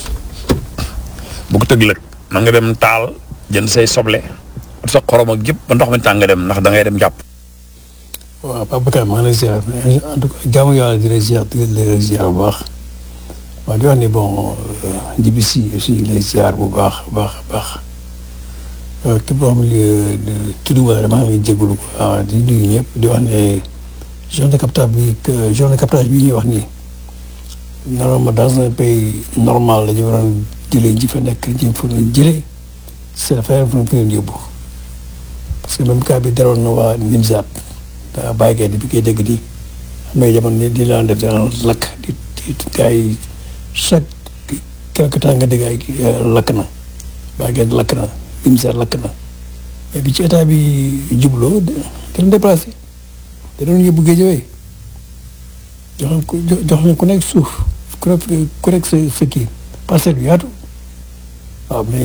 bu ko tëg lëg na nga dem taal jënd say soble sa xorom ak yëpp ba ndox mi tàng nga dem ndax da ngay dem jàpp waaw Papa Bakar maa ngi lay ziar en tout cas jaamu yàlla di la ziar di la ziar bu baax waaw di wax ni bon jibi si aussi lay ziar bu baax baax baax képp koo xam ne tudd wala dama xam ne jégalu ko di nuyu ñëpp di wax ne journée de captage bi journée de captage bi ñuy wax nii normalement dans un pays normal la ñu waroon jëlee ji fa nekk ji fa doon jëlee c'est affaire fu ñu ko yóbbu parce que même cas bi daroon na waa Nimzaat daa bàyyi kay bi koy dégg di am na jamono ni di laan def daan lakk di di gars yi chaque quelque temps nga dégg ay lakk na bàyyi kay lakk na Nimzaat lakk na mais bi ci état bi jubloo da doon déplacé da doon yóbbu géej jox ko jox leen ku nekk suuf ku nekk ku nekk sa sa kii parcelle bi yaatu waaw mais